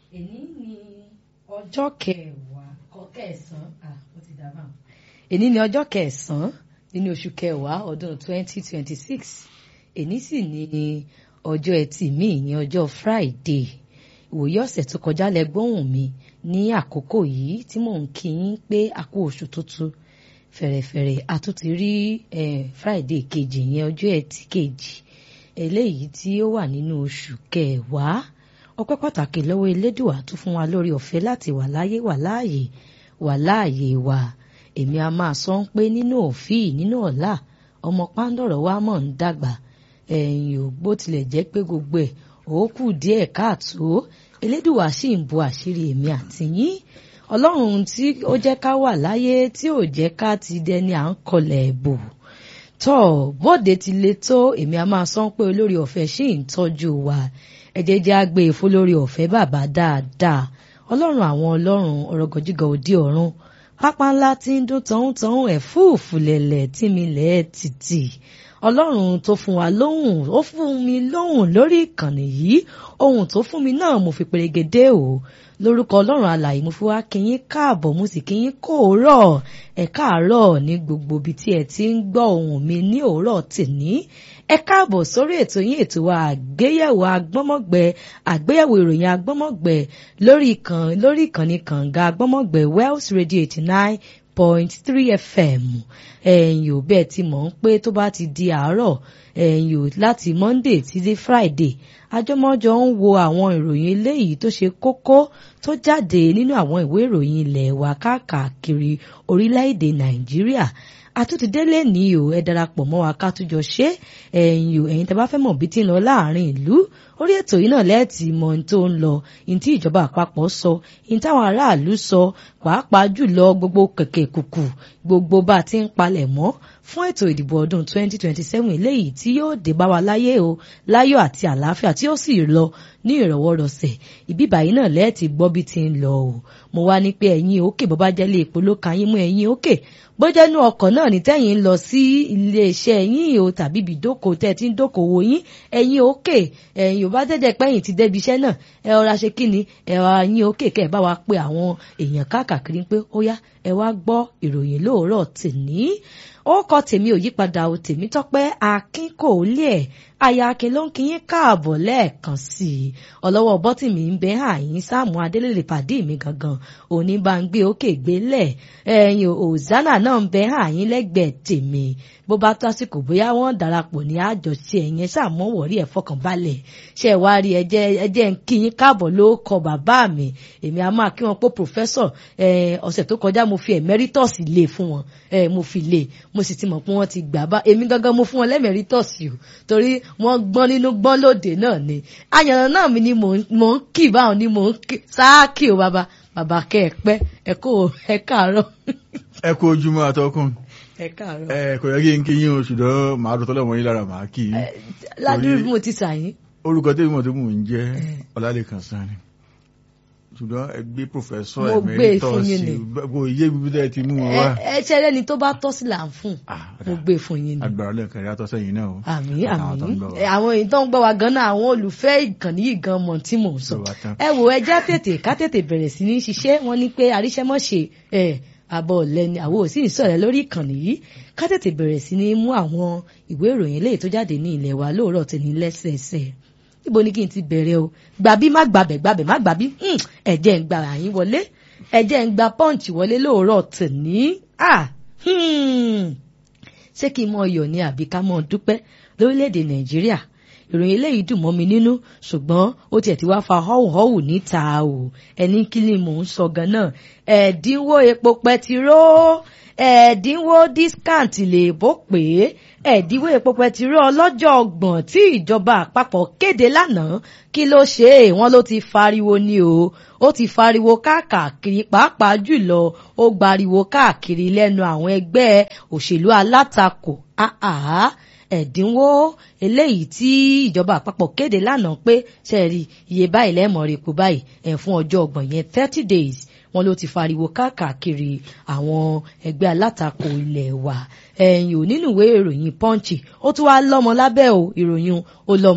èní ni ọjọ́ kẹwàá kẹsàn-án ah ó ti dábàá èní ni ọjọ́ kẹsàn-án nínú oṣù kẹwàá ọdún twenty twenty six èní sì ni ọjọ́ ẹtì míì ní ọjọ́ friday ìwòye ọ̀sẹ̀ tó kọjá lẹ gbóhùn mi ní àkókò yìí tí mò ń kí yín pé a kú oṣù tuntun fẹ̀rẹ̀fẹ̀rẹ̀ a tún ti rí friday kejì yẹn ọjọ́ ẹtì kejì eléyìí tí ó wà nínú oṣù kẹwàá ọpẹ́ pàtàkì lọ́wọ́ elédùà tún fún wa lórí ọ̀fẹ́ láti wà láyé wà láàyè wà láàyè wa èmi a máa sọ ń pé nínú òfin nínú ọ̀la ọmọ pàǹdọ̀rọ̀ wa mọ̀ ń dàgbà ẹ̀yìn ò bó tilẹ̀ jẹ́ pé gbogbo ẹ̀ ó kù díẹ̀ káàtó elédùà sì ń bo àṣírí èmi àti yín ọlọ́run tí ó jẹ́ ká wà láyé tí ò jẹ́ ká ti dẹni à ń kọlẹ̀ bò tọ́ bóde ti le tó èmi a máa sọ pé olórí ọ̀fẹ́ sì ń tọ́jú wa ẹ̀jẹ̀ jẹ́ àgbẹ̀ èfó lórí ọ̀fẹ́ bàbá dáadáa ọlọ́run àwọn ọlọ́run ọ̀rọ̀gọ̀jígọ̀ òde ọ̀run pápá ńlá tí ń dún tọ̀hún-tọ̀hún ẹ̀fúùfù lẹ̀lẹ̀ tí mi lẹ̀ títì ọlọ́run tó fún wa lóhùn ó fún mi lóhùn lórí ìkànnì yìí ohun tó fún mi náà mo fi perégedé o lórúkọ ọlọ́run alàyè mo fi wá kíyín káàbọ̀ mo sì kíyín kó òórọ̀ ẹ káàárọ̀ ní gbogbo ibi tí ẹ ti ń gbọ́ ohùn mi ní òórọ̀ tèní ẹ káàbọ̀ sórí ètò yín ètò wa àgbéyẹ̀wò agbọ́mọ̀gbẹ àgbéyẹ̀wò ìròyìn agbọ́mọ̀gbẹ lórí ìkàn lórí ìkànnì kànga agbọ́mọ̀gbẹ Wells Radio eighty nine point three fm ẹ̀yìn ò bẹ́ẹ̀ ti mọ̀ ń pé tó bá ti di àárọ̀ ẹ̀yìn ò láti monday títí friday àjọmọ́jọ ń wo àwọn ìròyìn eléyìí tó ṣe kókó tó jáde nínú àwọn ìwé ìròyìn ilẹ̀ wa káàkiri orílẹ̀-èdè nàìjíríà àtúntìdélé ní o ẹ darapọ̀ mọ́ wa ká túnjọ ṣe ẹ̀yin o ẹ̀yin tẹ́ bá fẹ́ mọ̀ bí tí ń lọ láàrin ìlú orí ètò yìí náà lẹ́ẹ̀tì mọ ohun tó ń lọ ohun tí ìjọba àpapọ̀ sọ ohun táwọn aráàlú sọ pàápàá jùlọ gbogbo kẹ̀kẹ́ kùkù gbogbo bá a ti ń palẹ̀ mọ́ fún ètò ìdìbò ọdún 2027 eléyìí tí yóò dé bá wa láyé o láyọ̀ àti àlàáfíà tí ó sì lọ ní ìrọ̀wọ́rọ̀sẹ̀ ìbí báyìí náà lẹ́ẹ̀tì gbọ́ bí ti ń lọ o mo wá ní pé ẹ̀yin òkè bó bá jẹ́ lé epo ló ka yín mú ẹ̀yin òkè bó jẹ́ inú ọkọ̀ náà ní tẹ́yìn ń lọ sí iléeṣẹ́ yín o tàbí ibi ìdókòó tẹ́ ti ń dókòwò yín ẹ̀yin òkè ẹ̀yin ò bá jẹ́jẹ́ pẹ́yìn ti débi iṣẹ́ náà ẹ ọ̀rá ṣe kí ni ẹ ọ̀rá yín òkè kẹ́ ẹ bá wa pe àwọn èèyàn káàkiri pé ó yá ẹ wá gbọ́ ìròyìn lóòrọ̀ tèní ó kọ tèmi ò yípadà o tèmi tọ́pẹ́ akin kò lé ẹ̀ aya akin ló ń kí yín káàbọ̀ lẹ́ẹ̀kan sí i ọlọ́wọ́ bọ́tìmí ń bẹ àyín sáàmù adélèlè pàdé mi gangan òní bá ń gbé òkè gbélẹ̀ ẹ̀yìn òzánà náà ń bẹ àyín lẹ́gbẹ̀ẹ́ tèmi bó bá tó àsìkò bóyá wọ́n darapọ̀ ní àjọṣe ẹ̀yẹn sàmọ́wọ̀rí ẹ̀ fọkànbalẹ̀ ṣe wá rí ẹjẹ́ ẹjẹ́ ń kí yín káàbọ̀ ló kọ bàbá mi èmi a máa kí wọn pé pòfẹ́sọ̀ ọ̀sẹ̀ tó kọjá mo fi emeritus lé fún wọn mo fi lé mo sì ti mọ̀ pé wọ́n ti gbà bá èmi gangan mo fún wọn lẹ́meritus o torí wọ́n gbọ́n nínú gbọ́n lóde náà ni àyànnà náà mi ni mò ń kì báwọn ni mò ń sáàkì o bàbá bàbá kẹ́ ẹ pẹ́ ẹ kó ẹ káàárọ̀. ẹ kú ojúmọ́ àtọkùn ẹ káàárọ̀. ẹ kò yẹ kí n kí yín o ṣùgbọ́n màá dùn tọ́lẹ̀ mọ́ yín lára màá kí yín. ládùúgbò bí mo ti sàyín. orúkọ tẹ́lẹ̀ mọ̀ tó mò ń jẹ́ ọlálẹ́kan sanni ṣùgbọ́n ẹ gbé pòfẹ́sọ̀ mo gbé e fún yín ni gbogbo iye bíbí tẹ́ ti mú wọn wá. ẹ ṣe ẹlẹ́ni tó bá tọ́ sí là ń fún mo gbé e fún yín ni. agbára lẹ́ẹ̀kan yàtọ̀ sẹ́yìn náà o. àmì àmì àwọn èyí tó ń gbọ́ wa gan náà àwọn olùfẹ́ ìkànnì yìí gan mọ̀ tí mò ń sọ. ẹ wo ẹjẹ́ tètè ká tètè bẹ̀rẹ̀ sí ní ṣiṣẹ́ wọn ní pé àríṣẹ́mọ́ṣe ẹ̀ àbọ̀ ọ̀lẹ́ni àwọn ò sì ń sọ̀rọ̀ lórí ìkànnì yìí ká tètè bẹ̀rẹ̀ sí ní mú àwọn ìwé ìròyìn eléyìí tó jáde ní ilẹ̀ wa lóòrọ̀ tẹ̀ ní lẹ́sẹẹsẹ níbo ni kí n ti bẹ̀rẹ̀ o gbàbí má gbàbẹ̀ gbàbẹ̀ má gbàbí ẹ̀jẹ̀ ń gba àyín wọlé ẹ̀jẹ̀ ń gba pọ́ǹchì wọlé lóòrọ̀ tẹ̀ ní ṣé kí n mọ iyọ̀ ni àbí ká mọ dúpẹ́ lórílẹ̀‐èdè nàìjíríà ìròyìn eléyìí dùn mọ́ mi nínú ṣùgbọ́n ó tiẹ̀ ti wá fa họ́wùhọ́wù níta o ẹni kí ni mò ń sọ gan-an ẹ̀ẹ́dínwó epo pẹtiró ẹ̀ẹ́dínwó discount lè bó pé ẹ̀ẹ́dínwó epo pẹtiró ọlọ́jọ́ ọgbọ̀n tí ìjọba àpapọ̀ kéde lánàá kí ló ṣe é wọ́n ló ti fariwo ni o ó ti fariwo káàkiri pàápàá jùlọ ó gbariwo káàkiri lẹ́nu àwọn ẹgbẹ́ òṣèlú alátakò ẹ̀dínwó eléyìí tí ìjọba àpapọ̀ kéde lánàá pé ṣẹ́ẹ̀rì iye báyìí lẹ́ẹ̀mọ̀ rẹ̀ kú báyìí ẹ̀ fún ọjọ́ ọgbọ̀n yẹn thirty days wọn ló ti fariwo káàkiri àwọn ẹgbẹ́ alátakò ilẹ̀ wa ẹ̀yìn ò nínú ìwé ìròyìn punch ó tún wá lọ́mọ lábẹ́ o ìròyìn ó lọ́mọ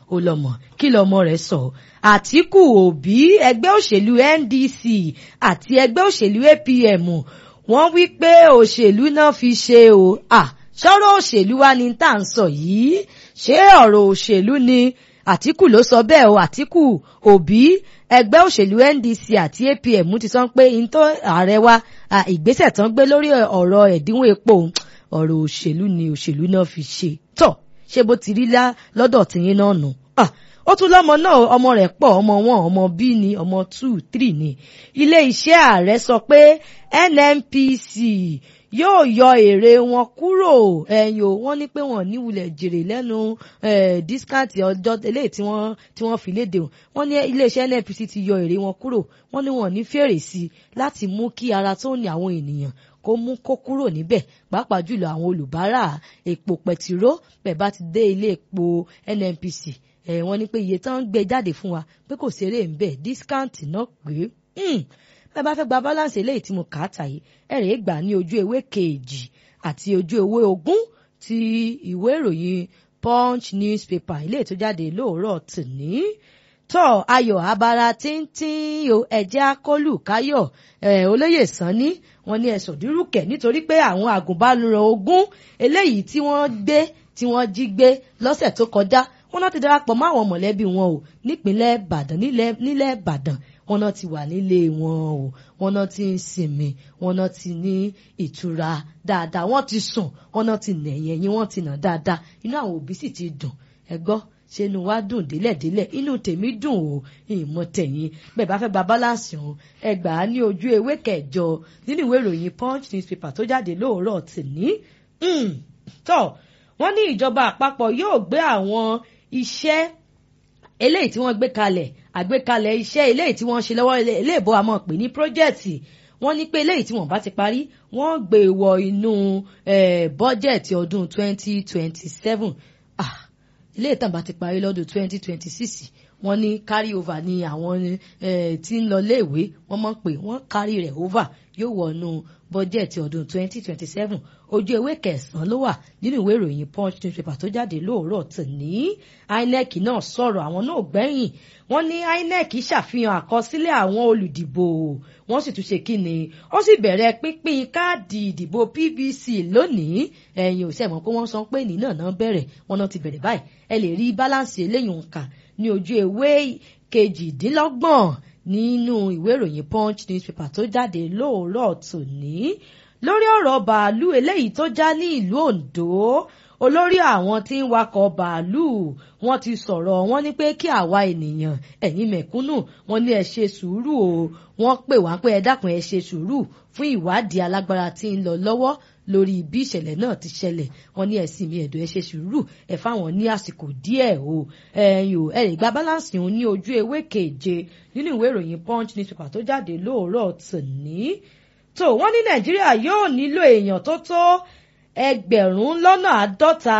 ó lọ́mọ kí lọ́mọ rẹ̀ sọ Àtíkù Òbí ẹgbẹ́ òṣèlú NDC àti ẹgbẹ́ òṣèlú APM wọ́n wí pé òṣèlú náà fi ṣe o à sọ̀rọ̀ òṣèlú wa ni tá à ń sọ yìí ṣé ọ̀rọ̀ òṣèlú ni Àtíkù ló sọ bẹ́ẹ̀ o Àtíkù Òbí ẹgbẹ́ òṣèlú NDC àti APM ti sọ pé ntọ́ ààrẹ wa ìgbésẹ̀ tán gbé lórí ọ̀rọ̀ ẹ̀dínwó epo ọ̀rọ̀ òṣèlú ni òṣèlú náà fi ṣe tọ̀ ṣé bó ti rí lá lọ́dọ̀ tìyín náà nù. ó tún lọ́mọ náà ọmọ rẹ̀ pọ̀ ọmọ wọn ọmọ b ni ọmọ two three ni ilé iṣẹ́ ààrẹ sọ pé NNPC yóò yọ èrè wọn kúrò ẹ̀yìn o wọ́n ní pé wọ́n níwulẹ̀ jèrè lẹ́nu discount ọjọ́ eléyìí tí wọ́n tí wọ́n fi léde wọ́n ní iléeṣẹ́ NNPC ti yọ èrè wọn kúrò wọ́n ní wọ́n ní fèrè sí láti mú kí ara tó ní àwọn ènìyàn kó mú kó kúrò níbẹ̀ pàápàá jùlọ àwọn olùbárà epo pẹtiró bẹ́ẹ̀ bá ti dé ilé epo NNPC ẹ̀ wọ́n ní pé iye tán ń gbé jáde fún wa pé kò ṣeré ń bẹ̀ discount náà pé bẹ́ẹ̀ bá fẹ́ gba balance eléyìí tí mo kà á tà yìí ẹ̀ rèé gbà ní ojú ewé kejì àti ojú ewé ogún ti ìwé ìròyìn punch newspaper ilé tó jáde lóòrọ̀ tòní tọ́ ayọ̀ abara tíntín o ẹ̀jẹ̀ akólú káyọ̀ olóyè sanni wọ́n ní ẹ̀sọ̀ dírúkẹ̀ nítorí pé àwọn àgùnbánirọ̀ ogún eléyìí tí wọ́n gbé tí wọ́n jí gbé lọ́sẹ̀ tó kọjá wọ́n náà ti darapọ̀ mọ́ àwọn mọ̀lẹ́bí wọn o nípínlẹ̀ ìbàdàn nílẹ̀ ìbàdàn wọ́n náà ti wà nílé wọn o wọ́n náà ti ń sinmi wọ́n náà ti ní ìtura dáadáa wọ́n ti sùn wọ́n náà ti nẹ̀yẹ̀ yín wọ́n ti nà dáadáa inú àwọn òbí sì ti dùn ẹ gbọ́ ṣé inú wa dùn délẹ̀délẹ̀ inú tèmi dùn o ìmọ̀ tẹ̀yìn bẹ́ẹ̀ bá fẹ́ gba balance ọ̀hún ẹ gbà á ní ojú ewé kẹjọ nínú ìwé ìròyìn punch newspaper tó jáde lóòrọ̀ tìní. tọ́ wọ́n ní ìjọba àpapọ̀ yóò gbé àwọn iṣẹ́ eléyìí tí wọ́n gbé kalẹ̀ àgbékalẹ̀ iṣẹ́ eléyìí tí wọ́n ṣe lọ́wọ́ iléèbó àmọ́ pè ní pírójẹ́ẹ̀tì wọ́n ní pé eléyìí tí wọ́n bá ti parí wọ́n gbé wọ inú bọ́jẹ̀tì ọdún 2027 ilé ìtàn bá ti parí lọ́dún 2026 wọ́n ní carry over ní àwọn tí ń lọ léèwé wọ́n mọ̀ pé wọ́n carry rẹ̀ over yóò wọnú bọ́jẹ̀tì ọdún 2027 ojú ewé kẹsàn-án ló wà nínú ìwé ìròyìn punch newspaper tó jáde lóòrọ̀ tòní inec náà sọ̀rọ̀ àwọn náà gbẹ̀yìn wọ́n ní inec ṣàfihàn àkọsílẹ̀ àwọn olùdìbò wọ́n sì tún ṣe kíni ó sì bẹ̀rẹ̀ pínpín káàdì ìdìbò pvc lónìí ẹ̀yin ò sẹ́mọ̀ pé wọ́n sọ pé ní náà náà bẹ̀rẹ̀ wọ́n náà ti bẹ̀rẹ̀ báyìí ẹ lè rí báláǹsì eléyìí nǹkan ní ojú ewé kejìdínlọ́gbọ̀n nínú ìwé ìròyìn punch newspaper tó jáde lóòrọ̀ tòní lórí ọ̀rọ̀ bàálù eléyìí tó já ní ìlú Ondo olórí àwọn tí ń wakọ̀ bàálù wọ́n ti sọ̀rọ̀ wọ́n ní pé kí àwa ènìyàn ẹ̀yin mẹ̀kúnnù wọ́n ní ẹ ṣe sùúrù o wọ́n pè wá pé ẹ dákun ẹ ṣe sùúrù fún ìwádìí alágbára tí ń lọ lọ́wọ́ lórí bí ìṣẹ̀lẹ̀ náà ti ṣẹlẹ̀ wọ́n ní ẹ̀sìn mi ẹ̀dọ̀ ẹ ṣe sùúrù ẹ fáwọn ní àsìkò díẹ̀ o ẹ̀yìn o ẹ lè gba balance òun ní ojú ewé keje nínú ìwé ìròyìn punch newspaper tó jáde lóòrọ̀ tòní tó wọ́n ní nàìjíríà yóò nílò èèyàn tó tó ẹgbẹ̀rún lọ́nà àádọ́ta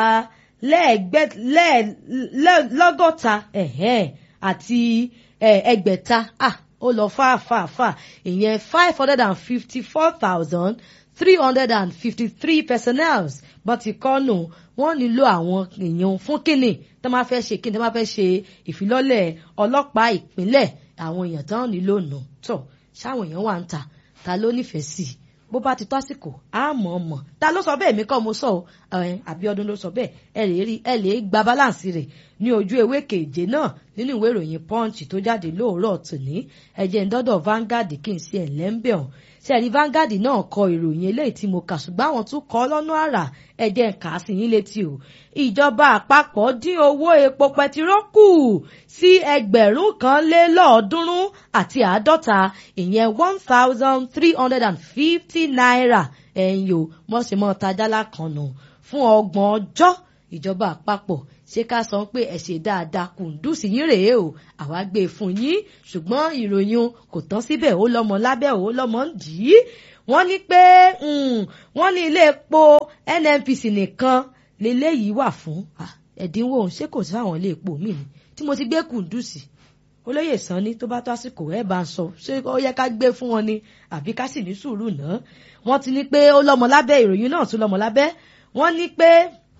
lọ́gọ́ta àti ẹgbẹ̀ta ó lọ fàáfàáfà ìyẹn five hundred and fifty four thousand three hundred and fifty three personnels bọ́n ti kọ́ nù wọ́n nílò àwọn èèyàn fún kínní tó máa fẹ́ ṣe kínní tó máa fẹ́ ṣe ìfilọ́lẹ̀ ọlọ́pàá ìpínlẹ̀ àwọn èèyàn tó nílò nù tọ̀ ṣáwọn èèyàn wà ń ta ta ló nífẹ̀ẹ́ sí i bó bá ti tó àsìkò á mọ̀ ọ́ mọ̀ ta ló sọ bẹ́ẹ̀ mi kọ́ mo sọ ọ́ Abíọ́dún ló sọ bẹ́ẹ̀ ẹ lè rí ẹ lè gba balance rẹ̀ ní ojú ewé keje náà nínú ìwé ìròyìn Punch tó jáde lóòrọ̀ tòní ẹ̀jẹ̀ ńdọ́dọ̀ Vanguard kì í ṣe ẹ̀lẹ́ńbẹ̀ ọ̀hún sẹ́ẹ̀rí Vanguard náà kọ ìròyìn eléyìí tí mo kà ṣùgbọ́n àwọn tún kọ lọ́nà àrà ẹ̀jẹ̀ ń kà á sí yín létí o ìjọba àpapọ̀ dín owó epo pẹtiró kù sí ẹgbẹ̀rún kan lé lọ́ọ̀ọ́dúnrún àti àádọ́ta ìyẹn one thousand three hundred and fifty naira ẹ̀yìn o mọ̀ọ́sẹ̀mọ́ tajálá kan nù fún ọgbọ̀n ọjọ́ ìjọba àpapọ̀ ṣé ká sọ pé ẹ ṣe dáadáa kùndùsì yín rèé o àwa gbé e fún yín ṣùgbọ́n ìròyìn kò tán síbẹ̀ ó lọ́mọ lábẹ́ ó lọ́mọ ń dì í wọ́n ní pé wọ́n ní ilé epo NNPC nìkan leléyìí wà fún ẹ̀dínwó ṣé kò sí àwọn ilé epo mi ni tí mo ti gbé kùndùsì olóyè sanni tó bá tó àsìkò ẹ bá ń sọ ṣé ó yẹ ká gbé fún wọn ni àbí ká sì ní sùúrù náà wọ́n ti ní pé ó lọ́mọ lábẹ́ ìròyìn náà tún lọ́mọ lábẹ́ wọ́n ní pé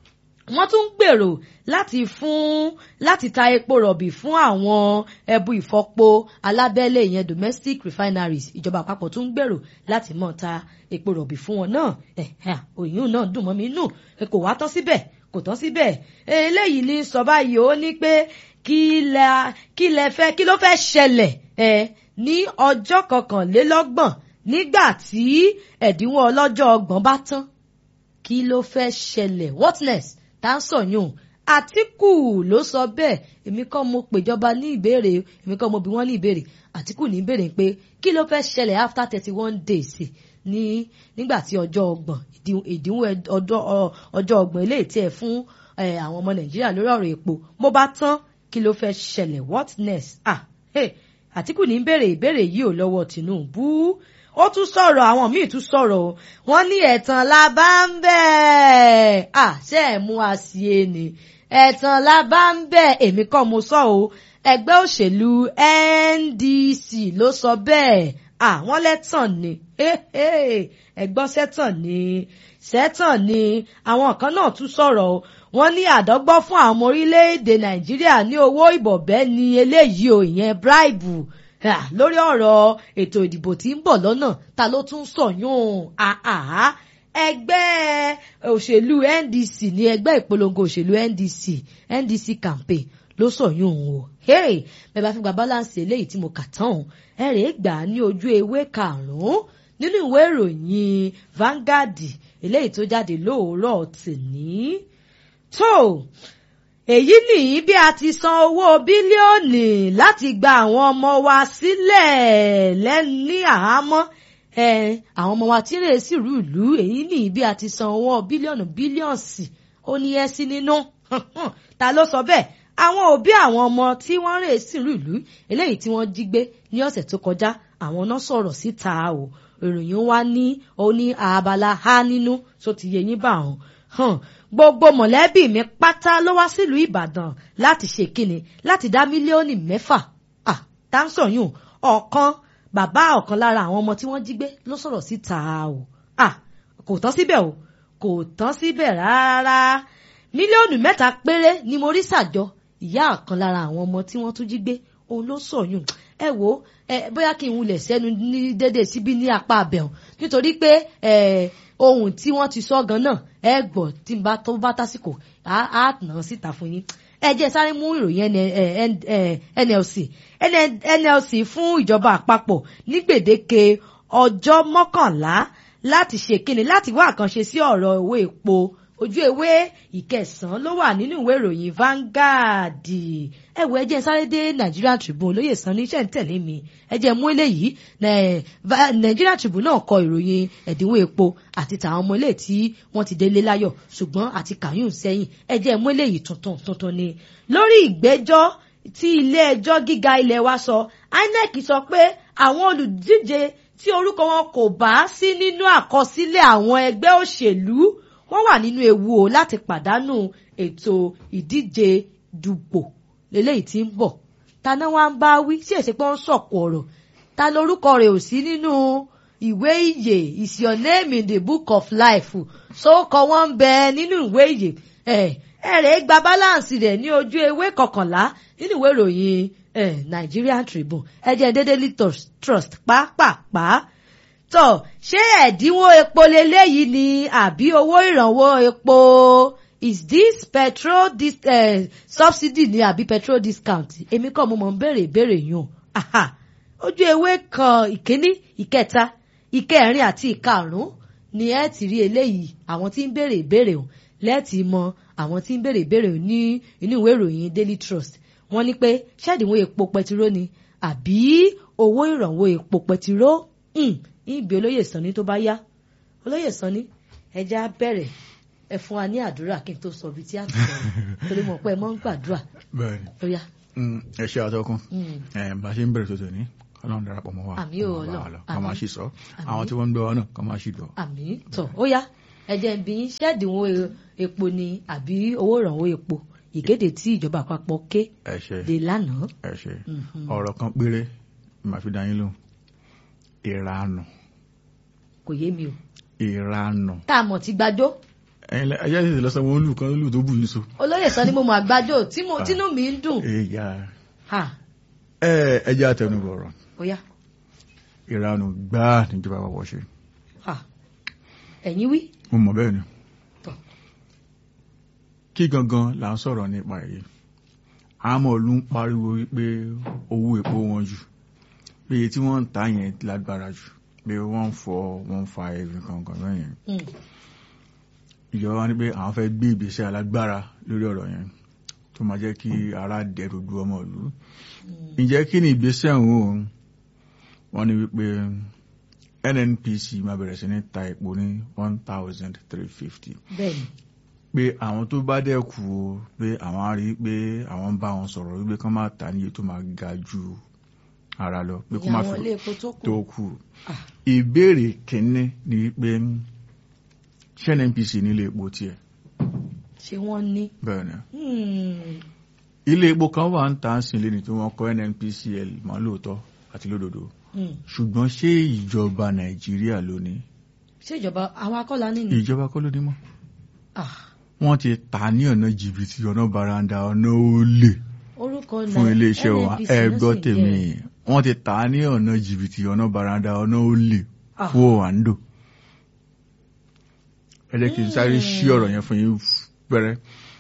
wọ́n tún ń gbèrò láti fún láti ta epo rọ̀bì fún àwọn ẹbu ìfọpo alábẹ́lé ìyẹn domestic refineries ìjọba àpapọ̀ tún ń gbèrò láti mọ̀ ta epo rọ̀bì fún wọn náà òyìn náà dùn mọ́ mi nù kò wá tán síbẹ̀ kò tán síbẹ̀ eléyìí ní sọ báyìí ó ní pé kí lẹ kí lẹ fẹ́ kí ló fẹ́ ṣẹlẹ̀ ẹ ní ọjọ́ kọkànlélọ́gbọ̀n nígbà tí ẹ̀dínwó ọlọ́jọ́ ọgbọ̀n bá tán kí ló fẹ́ ṣẹlẹ̀ what next tá ń sọ̀yún àtìkù ló sọ bẹ́ẹ̀ èmi kọ́ mo pèjọba ní ìbéèrè èmi kọ́ mo bí wọ́n ní ìbéèrè àtìkù ní ìbéèrè pé kí ló fẹ́ ṣẹlẹ̀ after thirty one days ní nígbà tí ọjọ́ ọgbọ̀n ìdínwó ọjọ́ ọgbọ̀n eléyìí tí ẹ fún àwọn ọmọ nàìjíríà lórí ọ̀rọ̀ epo mo bá tán kí ló fẹ́ ṣẹlẹ̀ what next ah hey àtìkù ní ìbéèrè ìbéèrè yìí ò lọ́wọ́ tìǹbù ó tún sọ̀rọ̀ àwọn míì tún sọ̀rọ̀ o wọ́n ní ẹ̀tàn la bá ń bẹ̀ à ṣe ẹ̀ mú wa sí e ni ẹ̀tàn la bá ń bẹ̀ èmi kọ́ mo sọ o ẹgbẹ́ òṣèlú NDC ló sọ bẹ́ẹ̀ àwọn lẹ́tàn ni ẹgbọ́n sẹ́tàn ni sẹ́tàn ni àwọn kan náà tún sọ̀rọ̀ o wọ́n ní àdọ́gbọ́ fún àwọn ọmọ orílẹ̀-èdè Nàìjíríà ní owó ìbọ̀bẹ́ ni eléyìí o ìyẹn bribe lórí ọ̀rọ̀ ètò ìdìbò tí ń bọ̀ lọ́nà ta ló tún sọ̀yún àhà ẹgbẹ́ òṣèlú NDC ní ẹgbẹ́ ìpolongo òṣèlú NDC NDC campaign ló sọ̀yún o bẹ́ẹ̀ bá fi gba balance eléyìí tí mo kà tán ẹ rèé gbà á ní ojú ewé karùn-ún nínú ìwé ìròyìn Vanguard eléyìí tó jáde lóòrọ̀ tìní tó èyí nìyí bí a ti san owó bílíọ̀nù láti gba àwọn ọmọ wa sílẹ̀ lẹ́ni àhámọ́ àwọn ọmọ wa tí ń rè sí ìlú ìlú èyí nìyí bí a ti san owó bílíọ̀nù bílíọ̀nsì ó ní ẹ́ sí nínú ta ló sọ bẹ́ẹ̀ àwọn òbí àwọn ọmọ tí wọ́n rè sí ìlú ìlú eléyìí tí wọ́n jí gbé ní ọ̀sẹ̀ tó kọjá àwọn náà sọ̀rọ̀ síta o ìròyìn wa ní ó ní abala ha nínú tó ti yẹ yín bá wọn gbogbo mọ̀lẹ́bí mi pátá ló wá sílùú Ìbàdàn láti ṣe kíni láti dá mílíọ̀nù mẹ́fà ah táǹsọ̀yún ọ̀kan bàbá ọ̀kan lára àwọn ọmọ tí wọ́n jí gbé ló sọ̀rọ̀ síta o ah kò tán síbẹ̀ o kò tán síbẹ̀ rárá mílíọ̀nù mẹ́ta péré ni mo rí sàjọ ìyá ọ̀kan lára àwọn ọmọ tí wọ́n tún jí gbé òun ló sọ̀yún ẹ wo ẹ bóyá kí n wulẹ̀ sẹ́nu ní dédé síbí ní apá abẹ́hùn nítorí pé ohun tí wọ́n ti sọ gan náà ẹ gbọ́ tí n bá tó bá tásìkò á nà án síta fún yín ẹ jẹ́ sáré mú ìròyìn NLC NLC fún ìjọba àpapọ̀ ní gbèdéke ọjọ́ mọ́kànlá láti ṣe kíni láti wá àkànṣe sí ọ̀rọ̀ owó epo ojú ewé ìkẹsàn-án ló wà nínú ìwé ìròyìn Vanguard ẹ wo ẹ jẹ́ sáré dé Nigerian Tribune olóyè san ní iṣẹ́ ń tẹ̀lé mi ẹ jẹ́ mú eléyìí Nigerian Tribune náà kọ ìròyìn ẹ̀dínwó epo àti tàwọn ọmọ ilé tí wọ́n ti délé láyọ̀ ṣùgbọ́n àti kàyún sẹ́yìn ẹ jẹ́ mú eléyìí tuntun tuntun ni lórí ìgbẹ́jọ́ tí ilé ẹjọ́ gíga ilẹ̀ wa sọ INEC sọ pé àwọn olùdíje tí orúkọ wọn kò bá sí nínú àkọsílẹ̀ àwọn ẹgbẹ́ òṣèlú wọ́n wà nínú ewu o láti pàdánù ètò ìdíje dùpò lélẹ́yìí tí ń bọ̀ ta náà wá ń bá wí sí èsì pé wọ́n sọ̀kò ọ̀rọ̀ ta lórúkọ rẹ̀ ò sí nínú ìwé ìyè is your name in the book of life sókọ wọn ń bẹ nínú ìwé ìyè ẹ ẹ rẹ̀ gba balance rẹ̀ ní ojú ewé kọkànlá nínú ìwé ìròyìn Nigerian Tribune ẹ jẹ́ Daily Trust pàápàá tọ ṣé ẹ̀dínwó epo leléyìí ni àbí owó ìrànwọ́ epo is this petrol dis uh, subsidy ni àbí petrol discount èmi kọ́ mo mọ̀ ń béèrè ìbéèrè yùn aha ojú ewé kan ìkíní ìkẹta ìkẹrin àti ìkarùn ni ẹ ti rí eléyìí àwọn tí ń béèrè ìbéèrè hàn lẹ́ẹ̀tì mọ àwọn tí ń béèrè ìbéèrè ní inú ìwé ìròyìn Daily Trust wọ́n ní pé ṣẹ́ẹ̀dínwó epo pẹtiró ni àbí owó ìrànwọ́ epo pẹtiró ìbí olóyè sanni tó bá yá olóyè sanni ẹjẹ á bẹ̀rẹ̀ ẹ fún wa ní àdúrà kí n tó sọ ibi tí a ti sọ̀rọ̀ torí mo pẹ́ mọ́ ń gbàdúrà bẹ́ẹ̀ni ó yá. ẹ ṣe àtọkùn bá a ṣe ń bẹ̀rẹ̀ tuntun ní Ọlọ́run darapọ̀ mọ́ wa àmì ò Ọlọ́run ká máa ṣì sọ àwọn tí wọ́n ń gbọ́ wa náà ká máa ṣì gbọ́. àmì tọ ó yá ẹjẹ ń bí ṣẹ́ẹ̀dínwó epo ni àbí owó ìrànwọ́ epo ìkéde tí ìjọba àpapọ̀ ké ẹ ṣe dé lánàá. ẹ ṣe ọ̀rọ̀ kan péré màá fi dá yín lóhùn ìranù kò yé mi o. ìranù. tá a mọ̀ ti gbàjọ́. ẹ̀yin ẹ̀yà ìṣẹ̀lẹ̀ lọ́sàn wọn lù kan lù tó bù yín so. olóyè sọ ni mo mọ àgbájọ tí mo tínú mi ń dùn ẹ̀yà ha ẹ̀ ẹ̀jẹ̀ àtẹnubọ̀rọ̀ ó yá ìranù gbáà níjọba àpapọ̀ ṣe ha ẹ̀yin wí mo mọ̀ bẹ́ẹ̀ ni Tọ́. kí gangan là ń sọ̀rọ̀ nípa èyí àmọ́ ìlú ń pariwo wípé owó epo wọn jù pé iye tí wọ́n ń ta yẹn lágbára jù pé wọ́n ń fọ wọ́n ń fa ẹ̀rìn kankan bẹ́yẹn Mm. ìjọba ní pé àwọn fẹ́ gbé ìgbésẹ̀ alágbára lórí ọ̀rọ̀ yẹn tó máa jẹ́ kí ara dẹ̀rù du ọmọ ìlú ǹjẹ́ kí ni ìgbésẹ̀ ọ̀hún o wọ́n ní wípé NNPC máa bẹ̀rẹ̀ sí ní ta epo ní one thousand three fifty bẹ́ẹ̀ni pé àwọn tó bá dẹ̀ kú o pé àwọn á rí i pé àwọn ń bá wọn sọ̀rọ̀ wípé kán máa tà níye tó máa ga ju ara lọ pé kó ìyá má àwọn fi ilé epo tó kù tó kù Ah. ìbéèrè kìíní ni wípé ṣé NNPC nílé epo tiẹ̀ ṣé wọ́n ní bẹ́ẹ̀ ni Hmm. ilé epo kan wà ń tà ń sìn lẹ́ni tí wọ́n kọ́ NNPCL mọ́ lóòótọ́ àti lódodo Hmm. ṣùgbọ́n ṣé ìjọba Nàìjíríà ló ní ṣé ìjọba àwọn akọ́lá nínú ìjọba kọ́ ló ní mọ́ Ah. wọ́n ti tà ní ọ̀nà jìbìtì ọ̀nà baranda ọ̀nà olè orúkọ fún náà iléeṣẹ́ wa NNPC ẹ ló gbọ́ sì tèmi jẹ́. wọ́n ti tà ní ọ̀nà jìbìtì ọ̀nà baranda ọ̀nà olè Ah. fún òwàndò ẹ jẹ́ kí n sáré ṣí ọ̀rọ̀ yẹn fún yín pẹ́rẹ́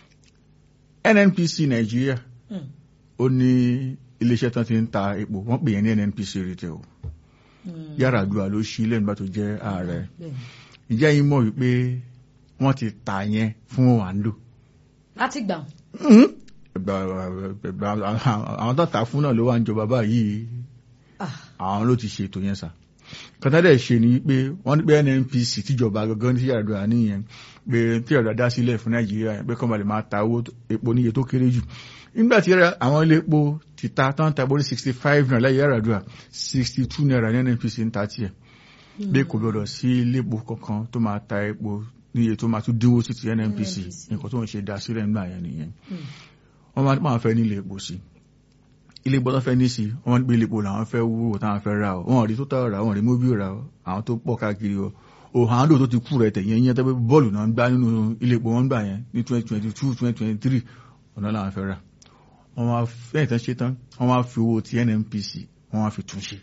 NNPC Nàìjíríà Hmm. ó ní iléeṣẹ́ tán ti ń ta epo wọ́n pè yẹn ní NNPC retail Hmm. Yar'Adua ló ṣí lẹ́nu bá tó jẹ́ ààrẹ Bẹ́ẹ̀ni. ìjẹ́ yín mọ̀ wípé wọ́n ti tà yẹn fún òwàndò láti gbà Ẹgbà- ẹgbà- àwọn tó tà fún náà ló wà ń jọba báyìí Ah. àwọn ló ti ṣètò yẹn sà kọ́tàdẹ̀ ṣe ni pé wọ́n ní pé NNPC tíjọba gangan ní Yar'Adua nìyẹn pé tí Yar'Adua dá sílẹ̀ fún Nàìjíríà yẹn pé kọ́ máa lè máa ta owó epo níye tó kéré jù nígbà tí àwọn ilé epo ti ta tán ta bórí sixty five naira lẹ́yìn Yar'Adua sixty two naira ní NNPC ń ta tiẹ̀ bí kò gbọdọ̀ sí ilé epo kankan tó máa ta epo níye tó máa tún dínwó sí ti NNPC NNPC. nǹkan tó ń ṣe dá sílẹ̀ nígbà yẹn nìyẹn Hmm. wọ́n máa máa fẹ́ nílé epo sí ilé epo tó fẹ́ ní sí wọ́n máa ń gbé ilé epo làwọn fẹ́ wúwo táwọn fẹ́ ra o wọ́n rí tó tà ra wọ́n rí móbíò ra o àwọn tó pọ̀ káàkiri o òhàndò tó ti kú rẹ̀ tẹ̀yìn yẹn tẹ́gbẹ́ bọ́ọ̀lù náà ń gbá nínú ilé epo wọn gbà yẹn ní twenty twenty two twenty twenty three ọ̀nà làwọn fẹ́ rà wọ́n máa fẹ́ ìtàn ṣe tán wọ́n máa fi owó ti NNPC wọ́n máa fi tún ṣe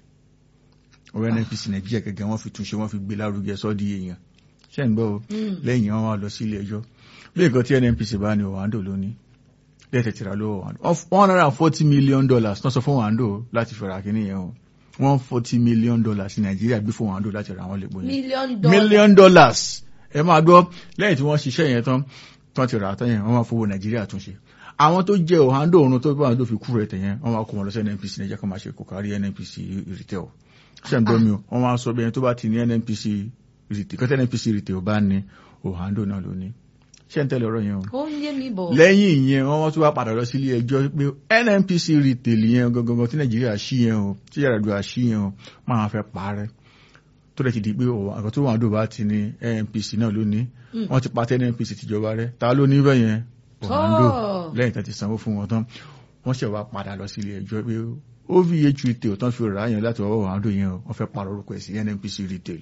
owó NNPC Nàìjíríà gẹ́gẹ́ wọ́n fi tún ṣe wọ́n fi gbé lárugẹ sọ́ọ́dí èèyàn ṣẹ́ ń gbọ́ o Hmm. lẹ́yìn wọn wá lọ sí ilé ẹjọ́ bí nǹkan tí NNPC bá ní òhàndò lónìí lẹ́tẹ̀ tìrà lọ́wọ́ òhàndò one hundred and forty million dollars náà sọ fún òhàndò láti fẹ̀rẹ̀ àkíní yẹn o one forty million dollars ní Nàìjíríà gbé fún òhàndò láti ra àwọn lè gbóyè million dollar million dollars ẹ máa gbọ́ lẹ́yìn tí wọ́n ṣiṣẹ́ yẹn tán tán ti rà á tán yẹn wọ́n máa fowó Nàìjíríà túnṣe àwọn tó jẹ òhàndò òrun tó bá wọn tó fi kú rẹ̀ tẹ̀yẹn wọ́n máa kó wọn lọ sí NNPC Nàìjíríà kan máa ṣe kò kárí NNPC retail ṣe ń gbọ́ mi o wọ́n máa sọ bẹ́ẹ̀ tó bá ti ní NNPC retail kọ́tẹ́ NNPC retail bá ní òhàndò náà ló ní ṣé ń tẹ́lẹ̀ ọ̀rọ̀ yẹn o ó ń yé mi bọ̀ lẹ́yìn ìyẹn wọ́n wọ́n tún wá padà lọ sí ilé ẹjọ́ pé NNPC retail yẹn gangan tí Nàìjíríà ṣí yẹn o tí Yar'Adua ṣí yẹn o máa fẹ́ parẹ́ tó lè ti di pé àkọ́ tó wà ń dòbá ti ní NNPC náà lónìí Mm. wọ́n ti pa tẹ́ NNPC tìjọba rẹ̀ ta ló ní bẹ́ẹ̀ yẹn Orlando Tọ́. lẹ́yìn tó ti sanwó fún wọn tán wọ́n ṣẹ̀ wá padà lọ sí ilé ẹjọ́ pé OVH retail tán fi rà á yẹn láti ọwọ́ Orlando yẹn o wọ́n fẹ́ pààrọ̀ orúkọ ẹ̀ sí NNPC retail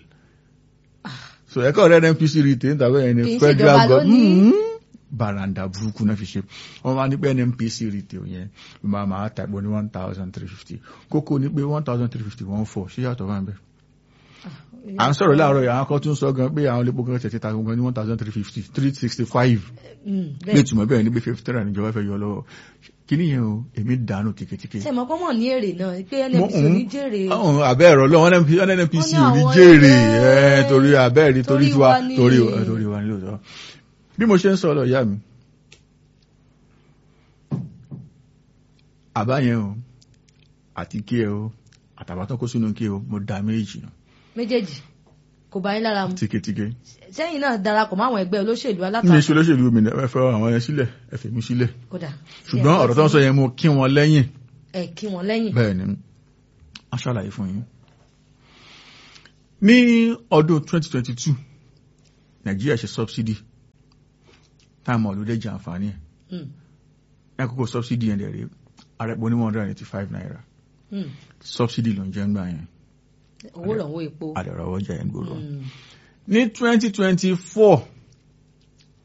so ẹ̀kọ́ rẹ̀ NNPC retail ń tàbí ẹni Kì í ṣèjọba federal ló ní. government baranda burúkú náà fi ṣe wọ́n máa ní pé NNPC retail yẹn ló máa máa tàgbọ́ ní one thousand three fifty kókó ní pé one thousand three fifty one four ṣé yàtọ̀ bá ń bẹ̀. à ń sọ̀rọ̀ láàárọ̀ yìí àwọn kan tún sọ gan pé àwọn olè pọ̀ kan tẹ̀tẹ̀ ta gan ní one thousand three fifty three sixty five Hmm. ní bẹ́ẹ̀ ìtumọ̀ bẹ́ẹ̀ ni pé fifty three níjọba fẹ́ yọ lọ́wọ́ kíní yẹn o èmi dànù tìkìtìkì. ṣe mọ̀ pé mọ̀ ní èrè náà pé NNPC ò ní jèrè àwọn abẹ́ ẹ̀rọ lọ́wọ́ NNPC ò ní Wọ́n ní jèrè àwọn ẹ̀ ilé- torí abẹ́ ẹ̀rí torí torí tiwa wa ní- torí ẹ̀, torí wa ní lóòótọ́. bí mo ṣe ń sọ lọ ìyá mi àbá yẹn o àti kí ẹ o àtàbátọ́ kó sínú kí ẹ o mo dá méjì nù méjèèjì kò bá yín lára mu tíketíke sẹ́yìn náà darapọ̀ mọ́ àwọn ẹgbẹ́ olóṣèlú ní alátakò iṣẹ́ olóṣèlú mi ẹ fẹ́ àwọn yẹn sílẹ̀ ẹ fẹ́ mi sílẹ̀ kódà ṣùgbọ́n ọ̀rọ̀ tó ń sọ yẹn mo kí wọn lẹ́yìn ẹ kí wọn lẹ́yìn bẹ́ẹ̀ ni a ṣàlàyé fún yín ní ọdún 2022 nàìjíríà ṣe subsidy táàmù ọ̀lúdẹ́ jẹ àǹfààní ẹ̀ Hmm. ní àkókò subsidy yẹn dẹ̀rẹ̀ arẹ́pọ̀ ní 185 naira Hmm. subsidy ló ń jẹ́ ńgbà yẹn owó lọ́wọ́ epo àdẹ̀rọ̀wọ́ jẹ́ ẹ̀ ń gbòòrò Hmm. ní 2024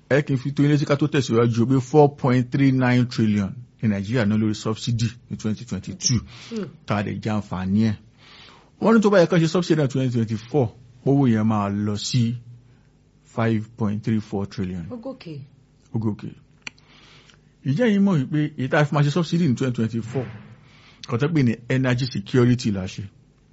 ẹ kì í fi tó ilé tí ká tó tẹ̀síwájú pé four point three nine trillion ní nàìjíríà náà lórí subsidy ní twenty twenty two tá a lè jẹ àǹfààní ẹ̀ wọ́n ní tó bá yẹ ká ṣe subsidy náà twenty twenty four owó yẹn máa lọ sí five point three four trillion ó gòkè ogókè ìjẹ́ yìí mọ̀ wípé èyí tá a fi máa ṣe subsidy ní twenty twenty four kọ́tọ́ pé ní energy security la ṣe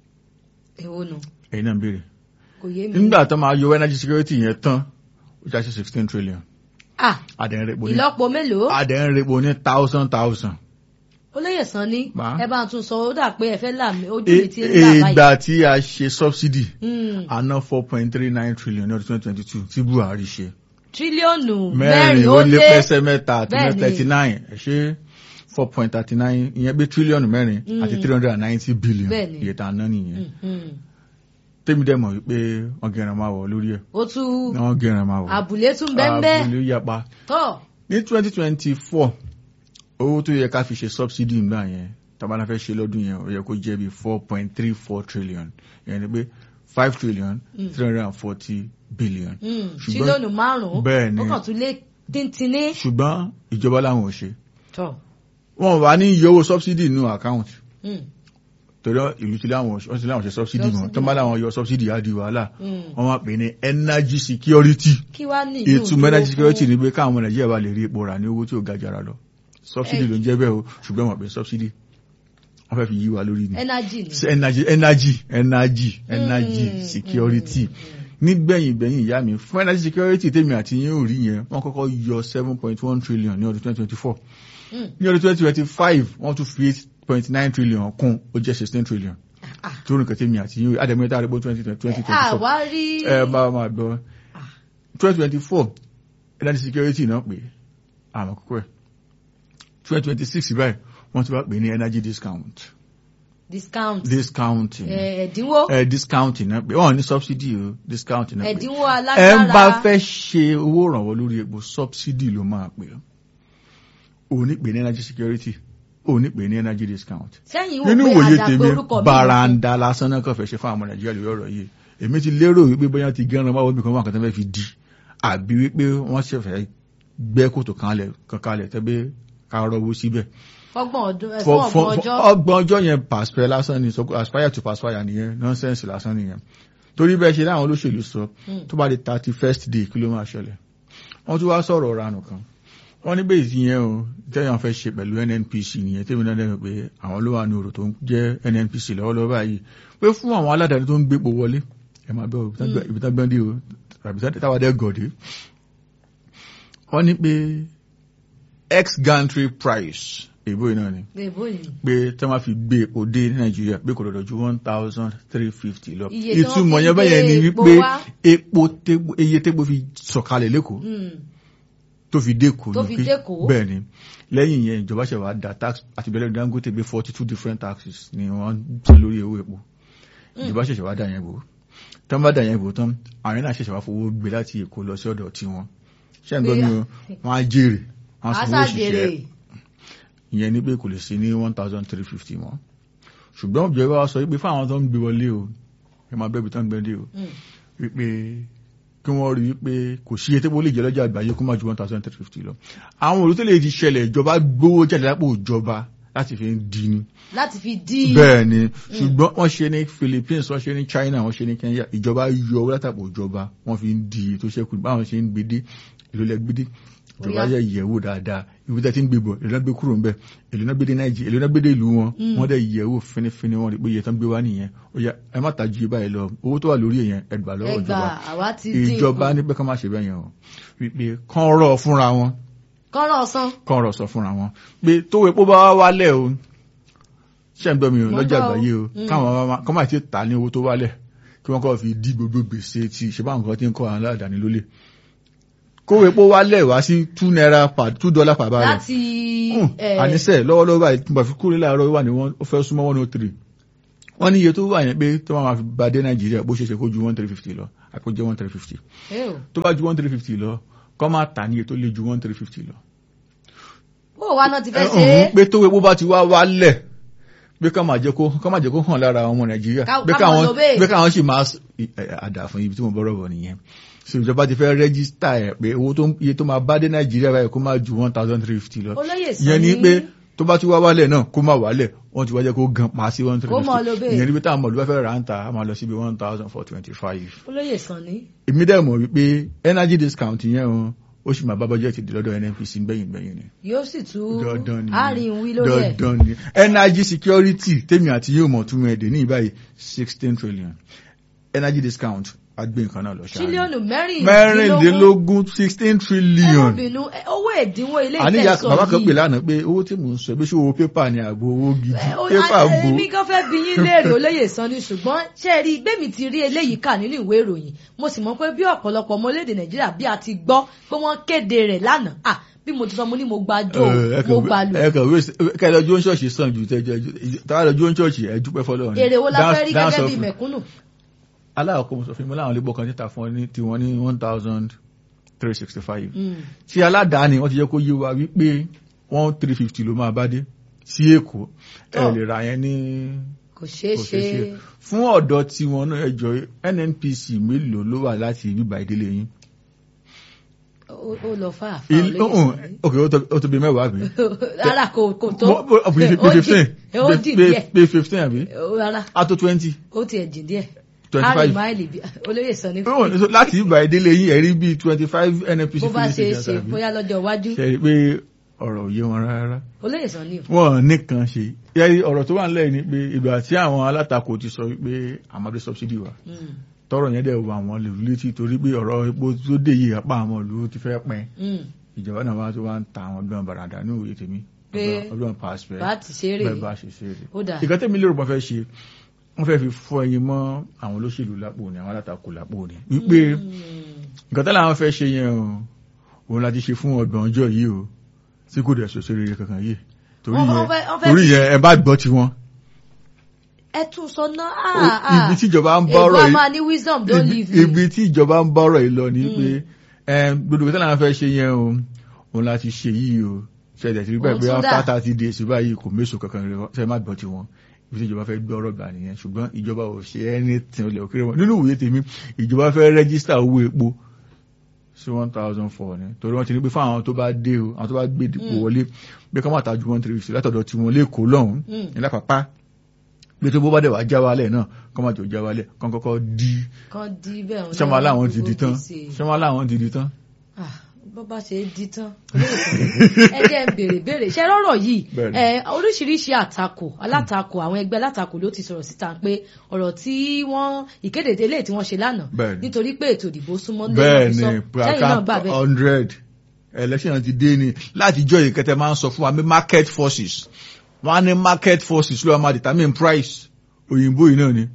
èwo nù ẹ̀yin náà ń béèrè kò yé mi. nígbà tó máa yọ energy security yẹn tán ó já sí sixteen trillion ah adẹ̀rẹ̀pọ̀ ní ìlọ́po mélòó adẹ̀rẹ̀pọ̀ ní thousand thousand. olóyè sàn ní Má. ẹ bá tún sọ ó dà pé ẹ fẹ́ là mí ojú mi ti ń là báyìí. ìgbà tí a ṣe subsidy Hmm, àná four point three nine trillion ní ọdún twenty twenty two tí buhari ṣe tírílíọ̀nù mẹ́rin ó lé pẹ́sẹ́ mẹ́ta àti Bẹ́ẹ̀ni. thirty nine ẹ̀ ṣe four point thirty nine ìyẹn bí tírílíọ̀nù mẹ́rin Mm. àti three hundred and ninety billion Bẹ́ẹ̀ni. iye tá a ná nìyẹn Hmm, hmm. tèmi dẹ̀ mọ̀ wípé wọ́n gẹ̀rẹ̀ máa wọ̀ lórí ẹ̀ ó tún wọ́n gẹ̀rẹ̀ máa wọ̀ àbùlé tún bẹ́ńbẹ́ àbúlé yapa tọ́ ní twenty twenty four owó tó yẹ ká fi ṣe subsidy ńgbà yẹn tabana fẹ́ ṣe lọ́dún yẹn ó yẹ kó jẹ́ bí four point three four trillion yẹn ni pé five trillion Mm. three hundred and forty billion. Hmm, Ṣùgbọ́n- tírílíọ̀nù márùn-ún bẹ́ẹ̀ ni ó kàn tún lé tíntínní ṣùgbọ́n ìjọba làwọn ò ṣe tọ́ wọn wà ní iye owó subsidy nínú account Hmm, torí ìlú tí láwọn wọ́n ti láwọn ṣe subsidy mọ́ Subsidy. tó ń bá láwọn yọ subsidy á di wàhálà hmm. wọ́n máa pè ní energy security kí wá ní ìlú ìtumọ̀ energy security ni pé káwọn ọmọ nàìjíríà bá lè rí epo rà ní owó tí ò ga jara lọ subsidy Ẹ- ló ń jẹ́ bẹ́ẹ̀ o ṣùgbọ́n wọ́n pè subsidy wọ́n fẹ́ fi yí wa lórí ni energy ni. Sí energy energy energy energy Mm, security mm, nígbẹ̀yìn gbẹ̀yìn ìyá mi fún energy security tèmi àti yín ò rí yẹn wọ́n kọ́kọ́ yọ seven point one trillion ní ọdún twenty twenty four Mm. ní ọdún twenty twenty five wọ́n tún fi eight point nine trillion kún ó jẹ́ sixteen trillion Ah. tó rìn kẹ́tẹ́mi àti yín ò rí àdèmẹ́ta àdèbó twenty twenty four àwa rí ẹ bá máa gbọ́ twenty twenty four energy security náà pé àmọ́ kókó ẹ̀ twenty twenty six báyìí wọ́n ti wá pè ní energy discount discount discounting eh, ẹ̀dínwó ẹ discounting náà pé wọ́n ní subsidy o discounting náà pé ẹ̀dínwó ẹ ń bá alágbára fẹ́ ṣe owó ìrànwọ́ lórí epo subsidy ló máa pè ó ò ní pè ní energy security ò ní pè ní energy discount sẹ́yìn wò nínú pé ìwòye àdàpé tèmi orúkọ mi baranda lásán náà kàn fẹ́ ṣe fún àwọn nàìjíríà lórí ọ̀rọ̀ yìí èmi ti lérò wípé bóyá ti gẹ́ran máa wọ́n nìkan wọn àkàtà fẹ́ fi di àbí wípé wọ́n ṣe fẹ́ gbẹ́ kòtò kanlẹ̀ kankalẹ̀ tẹ́bí ká rọ́wọ́ síbẹ̀ fọ́gbọ̀n ọdún ẹ̀ For- fún for- ọgbọ̀n for- ọjọ́ ọgbọ̀n ọjọ́ yẹn paspẹ lásán ni so aspire to paspire nìyẹn nonsense lásán nìyẹn torí bẹ́ẹ̀ ṣe láwọn olóṣèlú sọ Mm. tó bá di thirty first day kí ló máa ṣẹlẹ̀ wọ́n tún wá sọ̀rọ̀ ranù kan wọ́n ní bẹ́ẹ̀ yẹn o tẹ́yàn fẹ́ ṣe pẹ̀lú nnpc nìyẹn tẹ́mi náà dẹ́nu pé àwọn ló wà ní ọ̀rọ̀ tó ń jẹ́ nnpc lọ́wọ́lọ́wọ́ báyìí pé fún àwọn aládàáni tó ń gbépo wọlé ẹ máa bẹ́ o ibi tá gbọ́n dé o tàbí táwa dẹ́ gọ̀dé wọ́n ní pé ex gantry price èbó yìí náà ni èbó ni pé tí wọ́n fi gbé epo dé ní nàìjíríà pé kò lọ́dọ̀ ju one thousand three fifty lọ Iye tí wọ́n ìtumọ̀ fi yẹn bẹ́yẹn ni gbé epo wípé wá. epo tégbó- iye tégbó fi sọ̀kalẹ̀ lẹ́kọ̀ọ́ Hmm, tó fi dẹ́kọ̀ọ́ Tó ni fi pé- dẹ́kọ̀ọ́. bẹ́ẹ̀ ni lẹ́yìn yẹn ìjọba ṣẹ̀ wá da tax àti bẹ́ẹ̀ lẹ́nu dangote gbé forty two different taxes ni wọ́n san lórí owó epo ìjọba ṣẹ̀ṣẹ̀ wá dà yẹn bò tán bá dà yẹn bò tán àwọn náà ṣẹ̀ṣẹ̀ wá fowó gbé láti èkó lọ sí ọ̀dọ̀ tiwọn ṣé ń gbọ́ mi o wọ́n á jèrè wọ́n á sanwó aṣáájèrè òṣìṣẹ́ ìyẹn ní pé kò lè sí ní one thousand three fifty mọ́ ṣùgbọ́n ìjọba wa sọ wípé fáwọn tó ń gbé wọlé o ẹ máa bẹ́ẹ̀ bí tó ń gbé dé o Hmm, wípé kí wọ́n rí wípé kò sí etí lè jẹ́ lọ́jà àgbáyé kó má ju one thousand three fifty lọ àwọn olùtẹ́lẹ̀ ti ṣẹlẹ̀ ìjọba gbówó jáde lápò ìjọba láti fi ń di ni láti fi dí bẹ́ẹ̀ ni ṣùgbọ́n wọ́n ṣe ní Philippines wọ́n ṣe ní China wọ́n ṣe ní Kenya ìjọba yọ owó látàpọ̀ ìjọba wọ́n fi ń di tó ṣẹ́kù báwọn ṣe ń gbédé èlò lẹ gbédé ìjọba Ó yá. yẹ yẹ̀wò dáadáa ìwé tẹ́ ti ń gbébọ̀ èlò náà gbé kúrò ńbẹ̀ èlò náà gbédé Nàìjíríà èlò náà gbédé ìlú wọn Mm. wọ́n dẹ̀ yẹ̀wò fínífíní wọn rí pé iye tán gbé wá nìyẹn ó yá ẹ má tajú yìí báyìí lọ owó tó wà lórí èèyàn ẹgbàá lọ́wọ́ ẹgbà ìjọba àwa ti dín ìjọba ní pé ká má ṣe bẹ́ẹ̀ yẹn o wípé kán rọ̀ fúnra wọn kọ́rọ̀ ọ̀sán kán rọ̀ sọ fúnra wọn pé tó epo bá wá wálẹ̀ o ṣé ń gbọ́ mi o Mo lọ́jà gbọ́ o. àgbáyé o Mm. káwọn máa kọ́ máa ti tà ní owó tó wálẹ̀ kí wọ́n kọ́ fi dí gbogbo gbèsè tí ṣe báwọn kan ti ń kọ́ àwọn aládàáni lólè kó epo wálẹ̀ wá sí two naira per two dollar per barrel láti Hmm, eh, àníṣe lọ́wọ́lọ́wọ́ báyìí tí mo fi kúrò láàárọ̀ wà ní wọ́n ó fẹ́ súnmọ́ one oh three wọ́n ní iye tó wà yẹn pé tó máa fi bá dé nàìjíríà bó ṣe ṣe kó ju one three fifty lọ àpò jẹ́ one three fifty eh o. tó bá ju one three fifty lọ kọ́ máa tà ní iye tó lé ju one three fifty lọ bó wa náà ti fẹ́ ẹ, ṣe é ọ̀hún, pé tó epo bá ti wá wálẹ̀ pé ká máa jẹ́ kó ká máa jẹ́ kó hàn lára àwọn ọmọ nàìjíríà Ká- pé ká káwọn máa lọ bẹ́ẹ̀. pé káwọn sì máa s- ì- ẹ, àdà fún ibi tí mo bọ́rọ̀ bọ̀ nìyẹn so ìjọba ti fẹ́ rẹ́gísítà ẹ̀ pé owó tó ń- iye tó máa bá dé nàìjíríà báyìí kó máa ju one thousand three fifty lọ olóyè ìyẹn ni Sanni- pé tó bá ti wá wálẹ̀ náà kó má wálẹ̀ wọ́n ti wá jẹ́ kó gan pa sí one three Kó máa lọ fifty bẹ́ẹ̀. ìyẹn ni pé táwọn ọmọlúwà fẹ́ rà ń ta á máa lọ síbi one thousand four twenty five olóyè Sanni èmi dẹ̀ mọ̀ wípé energy discount yẹn o ó sì máa bá bọ́jẹ́tì dé lọ́dọ̀ nnpc gbẹ̀yìn gbẹ̀yìn ni yóò sì tú dandan ni àárín wí lórí ẹ̀ dandan ni energy security tèmi àti yóò mọ̀ tún ẹ̀dẹ̀ ní ìbáyìí sixteen trillion energy discount agbé nǹkan náà lọ ṣáà tírílíọ̀nù mẹ́rìndínlógún mẹ́rìndínlógún sixteen trillion ẹ̀rọ̀bìnú owó ẹ̀dínwó ilé àníyá ìtẹ̀sọ̀ bàbá kan yìí. pè lánàá pé owó tí mò ń sọ bí ṣé owó pépà ni àbò owó gidi Ẹ, ó- pépà a- bò èmi kan fẹ́ bi yín léèrè olóyè Sanni ṣùgbọ́n ṣé ẹ rí i gbẹ̀mí ti rí eléyìí kà nínú ìwé ìròyìn mo sì mọ̀ pé bí ọ̀pọ̀lọpọ̀ ọmọ orílẹ̀-èdè Nàìjíríà bí a ti gbọ́ pé wọ́n kéde rẹ̀ lánàá à bí mo ti sọ mo ní mo gba jó mo gba lù ẹkàn wí kẹlẹ ọjọ́ ṣọ́ọ̀ṣì sàn ju tẹjọ tàwa lọ́jọ́ ṣọ́ọ̀ṣì ẹ dúpẹ́ fọ́lọ́run èrè wo la Dance- fẹ́ rí dance gẹ́gẹ́ of- bí mẹ̀kúnnù aláàkọ́ mo sọ fún mi láwọn ilé kan títà fún ọ ní tiwọn ní one thousand three sixty five Mm. tí aládàáni wọ́n ti jẹ́ kó yé wa wípé one three fifty ló máa bá dé sí èkó ẹ Tọ́. lè ra yẹn ní kò ṣeé kò ṣe ṣeé ṣe fún ọ̀dọ́ tí wọn náà ẹjọ́ nnpc mélòó ló wà láti bíbá ìdílé yín ó ó lọ fà fà Il- olóyè ohun- Sanni. ok ó tó- ó tó bí mẹ́wàá bí rárá kò kò tó Mo- mo- bí ó fifteen jì ó jì díẹ̀ bí fifteen àbí Ó, rárá á tó twenty ó tiẹ̀ jì díẹ̀ twenty àrùn five máìlì bí olóyè Sanni Ohun, so láti bíbá ìdílé yín ẹ̀rí bíi twenty five nnpc bó bá ṣe é filling ṣe station àbí? bóyá lọ́jọ́ iwájú ṣe rí i pé ọ̀rọ̀ ò yé wọn rárá olóyè Sanni wọn nìkan ṣe yẹ́rí ọ̀rọ̀ tó wà nílẹ̀ ni pé ìgbà tí àwọn alátakò ti sọ wípé àmọ́dé subsidy wà Mm, tọrọ yẹn dẹ̀ wà wọ́n lè létí torí pé ọ̀rọ̀ epo tó dé yìí apá àwọn ìlú ti fẹ́ pin mm. ìjọba náà wá tó wá ń ta àwọn ọdún bàràdà ní òye tèmi Pé ọdún pàṣẹ bá ti ṣe é rè bẹ́ẹ̀ bá ṣe ṣe rè ó dà ìkan tẹ́mi lérò pọ̀ fẹ́ ṣe wọ́n fẹ́ fi fọ́ ẹyin mọ́ àwọn olóṣèlú lápò ni àwọn alátakò lápò ni wípé Mm. nǹkan tẹ́lẹ̀ àwọn fẹ́ ṣe yẹn o òun láti ṣe fún ọgbọ̀n ọjọ́ yìí o tí kò dẹ̀ ṣoṣo rere kankan yìí torí Wọ́n- yẹn wọ́n fẹ́- wọ́n fẹ́ torí fi- yẹn ẹ bá gbọ́ tiwọn ẹ tún sọ náà O- ibi tí ìjọba ń bá èbó ọ̀rọ̀ a yìí máa ní wisdom don't ibi- leave me ibi tí ìjọba ń bá ọ̀rọ̀ yìí lọ ni pé ẹm, gbogbo tẹ́lẹ̀ àwọn fẹ́ ṣe yẹn o òun láti ṣe yìí o ṣẹlẹ̀ tí rí bẹ́ẹ̀ Òun pé tún dà. after thirty days báyìí kò méso kankan rẹ ṣe má gbọ́ tiwọn ibi tí ìjọba fẹ́ gbọ́ ọ̀rọ̀ gbà nìyẹn ṣùgbọ́n ìjọba ò ṣe anything olè òkèrè wọn nínú ìwé tèmi ìjọba fẹ́ rẹ́gísítà owó epo sí one thousand four ni torí wọ́n ti ní pé fún àwọn tó bá dé o àwọn tó bá gbé ìdìbò wọlé pé kọ́ máa ta ju one three fifty látọ̀dọ̀ tiwọn lẹ́kọ̀ọ́ lọ́hùn Mm. ní lápapá bí tó bó bá dẹ̀ wá já wálẹ̀ náà kọ́ máa jò já wálẹ̀ kọ́ kọ́kọ́ di kan di bẹ́ẹ̀ òun ṣọ́mọ́ náà aláwọn ti gbogbo di tán gbèsè. ṣọ́mọ́ aláwọn ti di tán. Ah, bó bá ṣe di tán olóyè Sanni, ẹ jẹ́ ń béèrè béèrè ṣe rọ́rọ̀ yìí Bẹ́ẹ̀ni. ẹ, oríṣiríṣi àtakò alátakò àwọn ẹgbẹ́ alátakò ló ti sọ̀rọ̀ síta pé ọ̀rọ̀ tí wọ́n ìkéde eléyìí tí wọ́n ṣe lánàá Bẹ́ẹ̀ni. nítorí pé ètò ìdìbò súnmọ́ lé bẹ́ẹ̀ wọn fi ni sọ. sẹ́yìn náà gbà bẹ́ẹ̀ hundred election ti dé ni láti jọ ìkẹtẹ máa ń sọ fún wa pé market forces wọ́n á ní market forces ló wá máa determine price òyìnbó yìí náà ni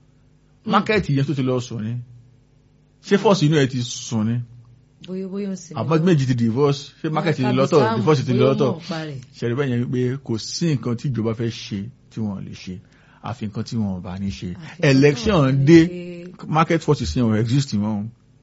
market yẹn tó ti lọ sùn ni ṣé force inú ẹ ti sùn ni bóyá bóyá ń sinmi. àbọ̀ méjì ti divorce ṣé market ti lọ́tọ̀ divorce ti lọ́tọ̀ parẹ̀. ṣẹ̀rí bẹ́ẹ̀ yẹn wípé kò sí nǹkan tí ìjọba fẹ́ ṣe tí wọ́n lè ṣe àfi nǹkan tí wọ́n bá ní ṣe Àfi nǹkan tí election wọ́n bá ní dé ṣe. market forces yẹn ò exist mọ́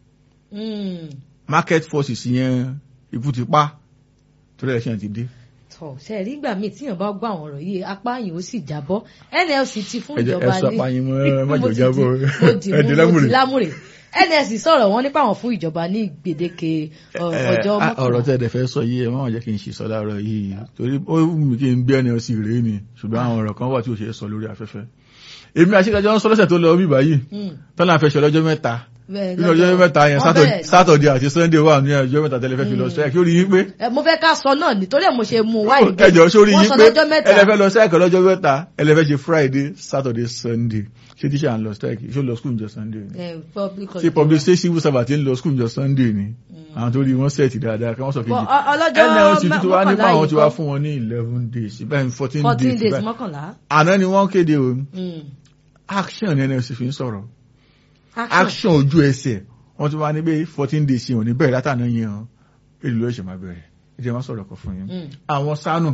Mm. market forces yẹn ikú ti pa torí election ti dé tọ ṣe rí ìgbà míì tíyàn bá gbọ́ àwọn ọ̀rọ̀ yìí apá yìí ó sì jábọ́ NLC ti fún ẹ jẹ́- ìjọba ẹ sọ apá yín mọ́, ẹ má Mo jẹ́ ti jábọ́. di- mo dì Ẹ mú di mo lámùrè. di lámùrè NLC sọ̀rọ̀ wọn nípa àwọn fún ìjọba ní gbèdéke ọ- Ẹ, ọjọ́ a- ọ̀rọ̀ mọ́kànlá tẹ́ ẹ̀dẹ̀ fẹ́ sọ yìí ẹ má wọ́n jẹ́ kí n ṣe sọ láàárọ̀ yìí torí ó wù mí kí n gbé ẹni ọsì rèé ni ṣùgbọ́n àwọn ọ̀rọ̀ kan wà tí ò ṣe é sọ lórí afẹ́fẹ́ èmi àṣekájọ́ ń sọ lọ́sẹ̀ tó lọ bí báyìí Mm. tọ́lá fẹ́ ṣe ọlọ́jọ́ mẹ́ta Bẹ́ẹ̀ nínú ọjọ́ mẹ́ta yẹn wọ́n bẹ̀rẹ̀ sí- sátọ̀dẹ̀ àti sunday wà ní ọjọ́ mẹ́ta tẹ́lẹ̀ fẹ́ fi lọ strike ó rí yín pé Ẹ, mo fẹ́ ká sọ náà nítorí ẹ̀ mo ṣe mú un wá ìgbé ẹjọ́ sórí wọ́n yín sọ pé lọ́jọ́ mẹ́ta ẹlẹ́fẹ́ lọ strike lọ́jọ́ mẹ́ta ẹlẹ́fẹ́ ṣe friday saturday sunday ṣé tíṣà ń lọ strike ṣé ó lọ school njọ sunday ni Ẹ, public ṣé public ṣé civil servant ń lọ school njọ sunday ni àwọn tó rí wọn sẹ́ẹ̀tì dáadáa kí wọ́n sọ Bọ̀, kejì ọ- ọlọ́jọ́ nlc tuntun wá nípa mọ́kànlá àwọn yìí tí wá kọ́. fún wọn ní eleven days bẹ́ẹ̀ fourteen fourteen days days bẹ́ẹ̀. mọ́kànlá àná ni wọ́n kéde o Mm. action ní nlc fi ń sọ̀rọ̀ action action ojú ẹsẹ̀ wọ́n tún wá ní pé fourteen days yẹn ò ní bẹ̀rẹ̀ látàná yẹn o èlò ló ṣe máa bẹ̀rẹ̀ ẹ jẹ́ wọ́n sọ̀rọ̀ kan fún yín Mm. àwọn sanu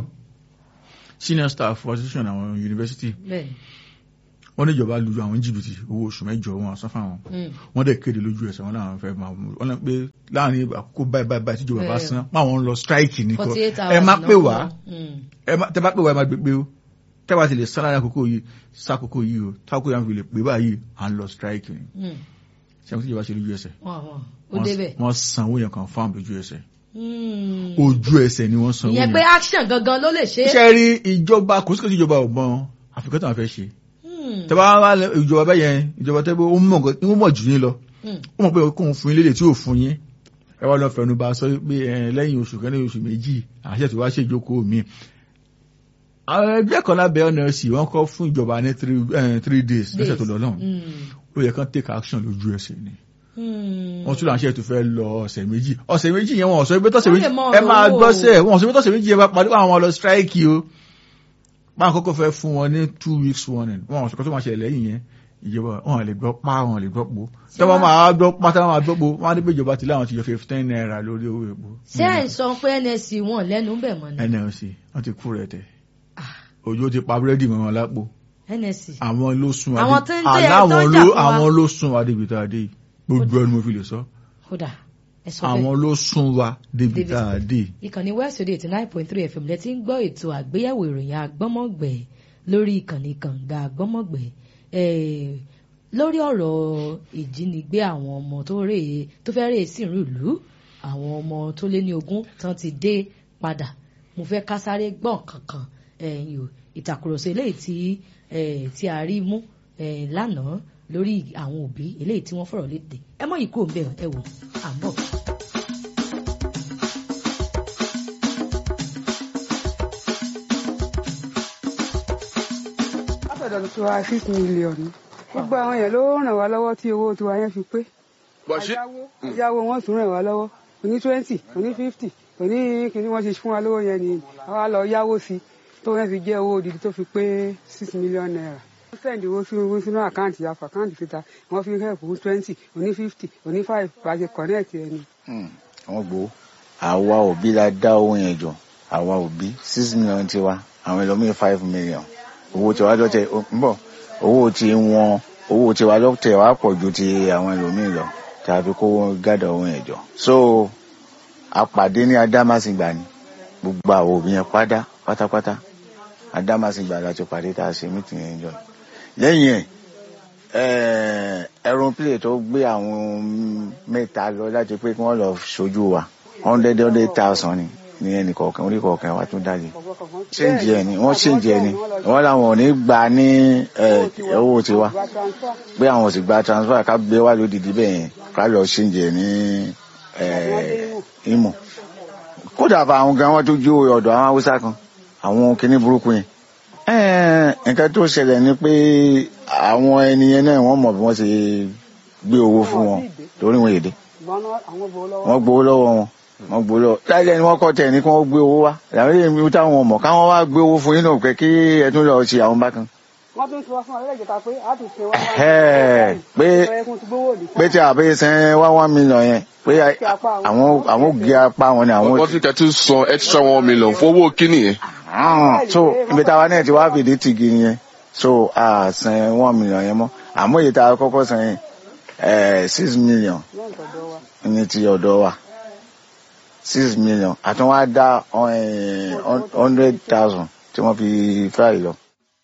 senior staff association àwọn university bẹ́ẹ̀ wọ́n ní ìjọba lu àwọn jìbìtì owó oṣù mẹ́jọ wọn àsan fáwọn Mm. wọ́n dẹ̀ kéde lójú ẹsẹ̀ wọn làwọn fẹ́ máa mú wọ́n lọ pé láàrin àkókò báyìí báyìí báyìí tíjọba bá Bẹ́ẹ̀. san máwọn ń lọ strike ní kọ forty eight hours ẹ má náà pè fún wá wọn. Mm. ẹ má tẹ bá pè wá ẹ má gbé pé o tẹ́wà ti lè sá lára àkókò yìí sákòókò yìí o tákòókò yà ń fi lè pè báyìí à ń lọ strike ni Hmm. ṣé àwọn tíjọba ṣe lójú ẹsẹ̀ wọ́n wọ́n ó débẹ̀. wọ́n sanwó yẹn kan fáwọn lójú ẹsẹ̀ Hmm. ojú ẹsẹ̀ ni wọ́n sanwó ìyẹn yẹn pé action gangan ló lè ṣe. iṣẹ́ rí ìjọba kò sí kò sí ìjọba ọ̀gbọ́n àfikún tó wọn fẹ́ ṣe Hmm. tẹ́wà wá lẹ- ìjọba bẹ́ẹ̀ yẹn ìjọba tẹ́ pé ó mọ̀ nǹkan- ó mọ̀ jù yín lọ Hmm. ó mọ̀ pé kóun fún yín lédè tí ò fún yín ẹ wá lọ fẹnu bá sọ pé ẹ, lẹ́yìn oṣù kan lẹ́yìn oṣù méjì àṣẹ tí wàá ṣe ìjókòó mi àwọn ẹgbẹ́ kan lábẹ́ ọ̀nà sí wọ́n kọ́ fún ìjọba ní three eh, three days lọ́sẹ̀ tó lọ lọ́hùn Hmm. ó yẹ kán take action lójú ẹsẹ̀ ni Hmm. wọ́n tún láṣẹ tó fẹ́ lọ ọ̀sẹ̀ méjì ọ̀sẹ̀ méjì yẹn wọ́n sọ pé tọ̀sẹ̀ Wọ́n méjì lè mọ ẹ máa ọ̀rọ̀ gbọ́sẹ̀ wọ́n sọ pé tọ̀sẹ̀ méjì yẹn bá parí àwọn lọ strike o bá àkọ́kọ́ fẹ́ fún wọn ní two weeks warning wọ́n sọ pé tó máa ṣẹlẹ̀ lẹ́yìn yẹn ìjọba wọn lè gbọ́ pa wọn lè gbọ́ po tọ́wọ́ máa gbọ́ pa táwọn máa gbọ́ po wọ́n á ní pé ìjọba ti láwọn ti yọ fifteen naira lórí owó epo ṣé ẹ̀ ń sọ pé nsc wọn lẹ́nu bẹ̀ mọ́ ni. nlc wọ́n ti kú rẹ̀ tẹ̀ Ah, òjò ti pa búrẹ́dì mọ́ wọn lápò nsc. àwọn ló sún Àwọn adé- tó ń tẹ̀- aláwọn tó ń ló jà fún wa. àwọn ló sún wa débi tá a dé yìí. gbogbo ẹni mo fi lè sọ kódà ẹ sọ bẹ́ẹ̀. àwọn ló sún wa débi Débi tá a dé yìí. ìkànnì west radio eighty nine point three fm lẹ́tí ń gbọ́ ètò àgbéyẹ̀wò ìròyìn àgbọ́mọ̀gbẹ̀ lórí ìkànnì kànga àgbọ́mọ̀gbẹ̀ Eh, lórí ọ̀rọ̀ ìjínigbé àwọn ọmọ tó rè tó fẹ́ rè sí ìlú àwọn ọmọ tó lé ní ogún tán ti dé padà mo fẹ́ ká sáré gbọ́n kankan ẹ̀yìn o ìtàkùrọ̀sọ eléyìí tí eh, tí a rí mú eh, lánàá lórí àwọn òbí eléyìí tí wọ́n fọ̀rọ̀ léde ẹ mọ̀ yìí kò ń bẹ̀ ẹ wò à ń bọ̀. látọ̀dọ̀ tó wá six million ni gbogbo àwọn yẹn ló ràn wá lọ́wọ́ tí owó tiwa yẹn fi pé bọ̀ṣí ayáwó wọn tún ràn wá lọ́wọ́ oní twenty oní fifty oní kìíní wọn ti fún wa lówó yẹn ni àwa lọ yáwó sí tó yẹn fi jẹ́ owó òdìdí tó fi pé six million naira wọ́n sẹ́ndì owó sí owó sínú àkáǹtì àfọ̀ àkáǹtì síta wọ́n fi help fún twenty oní fifty oní five bá a ṣe connect ẹni. wọ́n gbowó àwa òbí la dá owó yẹn jọ àwa òbí six million tiwa àwọn ẹlòmíín five million owó tiwa lọ́tẹ̀ ń bọ̀ owó tí wọn owó tiwa lọ́tẹ̀ wá pọ̀ ju ti àwọn ẹlòmíín lọ tàbí kó wọn gádà owó yẹn jọ. so àpàdé ní adámàsìgbà ni gbogbo àwọn òbí yẹn pátá pátápátá adámàsìgbà la ti pàdé tá a ṣe mítìn yẹn jọ lẹ́yìn ẹ̀ aeroplane tó gbé àwọn mẹ́ta lọ láti pé kí wọ́n lọ ṣojú wa hundred hundred thousand ni ní ẹnì kọ̀ọ̀kan orí kọ̀ọ̀kan wa tún dájú ṣéǹjì ẹ̀ ni wọ́n ṣéǹjì ẹ̀ ni wọ́n làwọn ò ní gbà ní ẹ̀, owó tiwa pé àwọn ò sì gba transfer ká gbé wá lódìdí bẹ́ẹ̀ yẹn ká lọ ṣéǹjì ẹ̀ ní ẹ̀, Imo kódà bá àwọn gan wọn tó jó ọ̀dọ̀ àwọn haúsá kan àwọn kinní burúkú yẹn Ẹ̀, nǹkan tó ṣẹlẹ̀ ni pé àwọn ẹni yẹn náà wọ́n mọ̀ bí wọ́n ṣe gbé owó fún wọn torí wọn èdè wọ́n gbowó lọ́wọ́ wọn wọ́n gbowó lọ́wọ́ láìlẹ́ ni wọ́n kọ́ tẹ̀ ní kí wọ́n gbé owó wá làwọn èèyàn mi táwọn ọmọ káwọn wá gbé owó fún yín náà pé kí ẹ tún lọ ṣe àwọn bákan wọ́n tún sọ fún ọlẹ́jẹ̀ ta pé a ti ṣe wá Ẹ̀, pé- ẹkún ti gbówó òdì pé tí àbẹ́ sẹ́n wá one million yẹn pé àwọn àwọn gé apá wọn ni àwọn wọ́n ti tẹ́tí san extra one million fún owó kíní yẹn Ah, so ibi táwa náà ti wá fìdí tìgì yẹn so a san one million yẹn mọ́ àmọ́ èyí tá a kọ́kọ́ san yẹn ẹ̀, six million lẹ́yìn tọ̀dọ̀ wa. ní ti ọ̀dọ̀ wa six million àtún wá dá eh, hundred thousand tí wọ́n fi fáì lọ.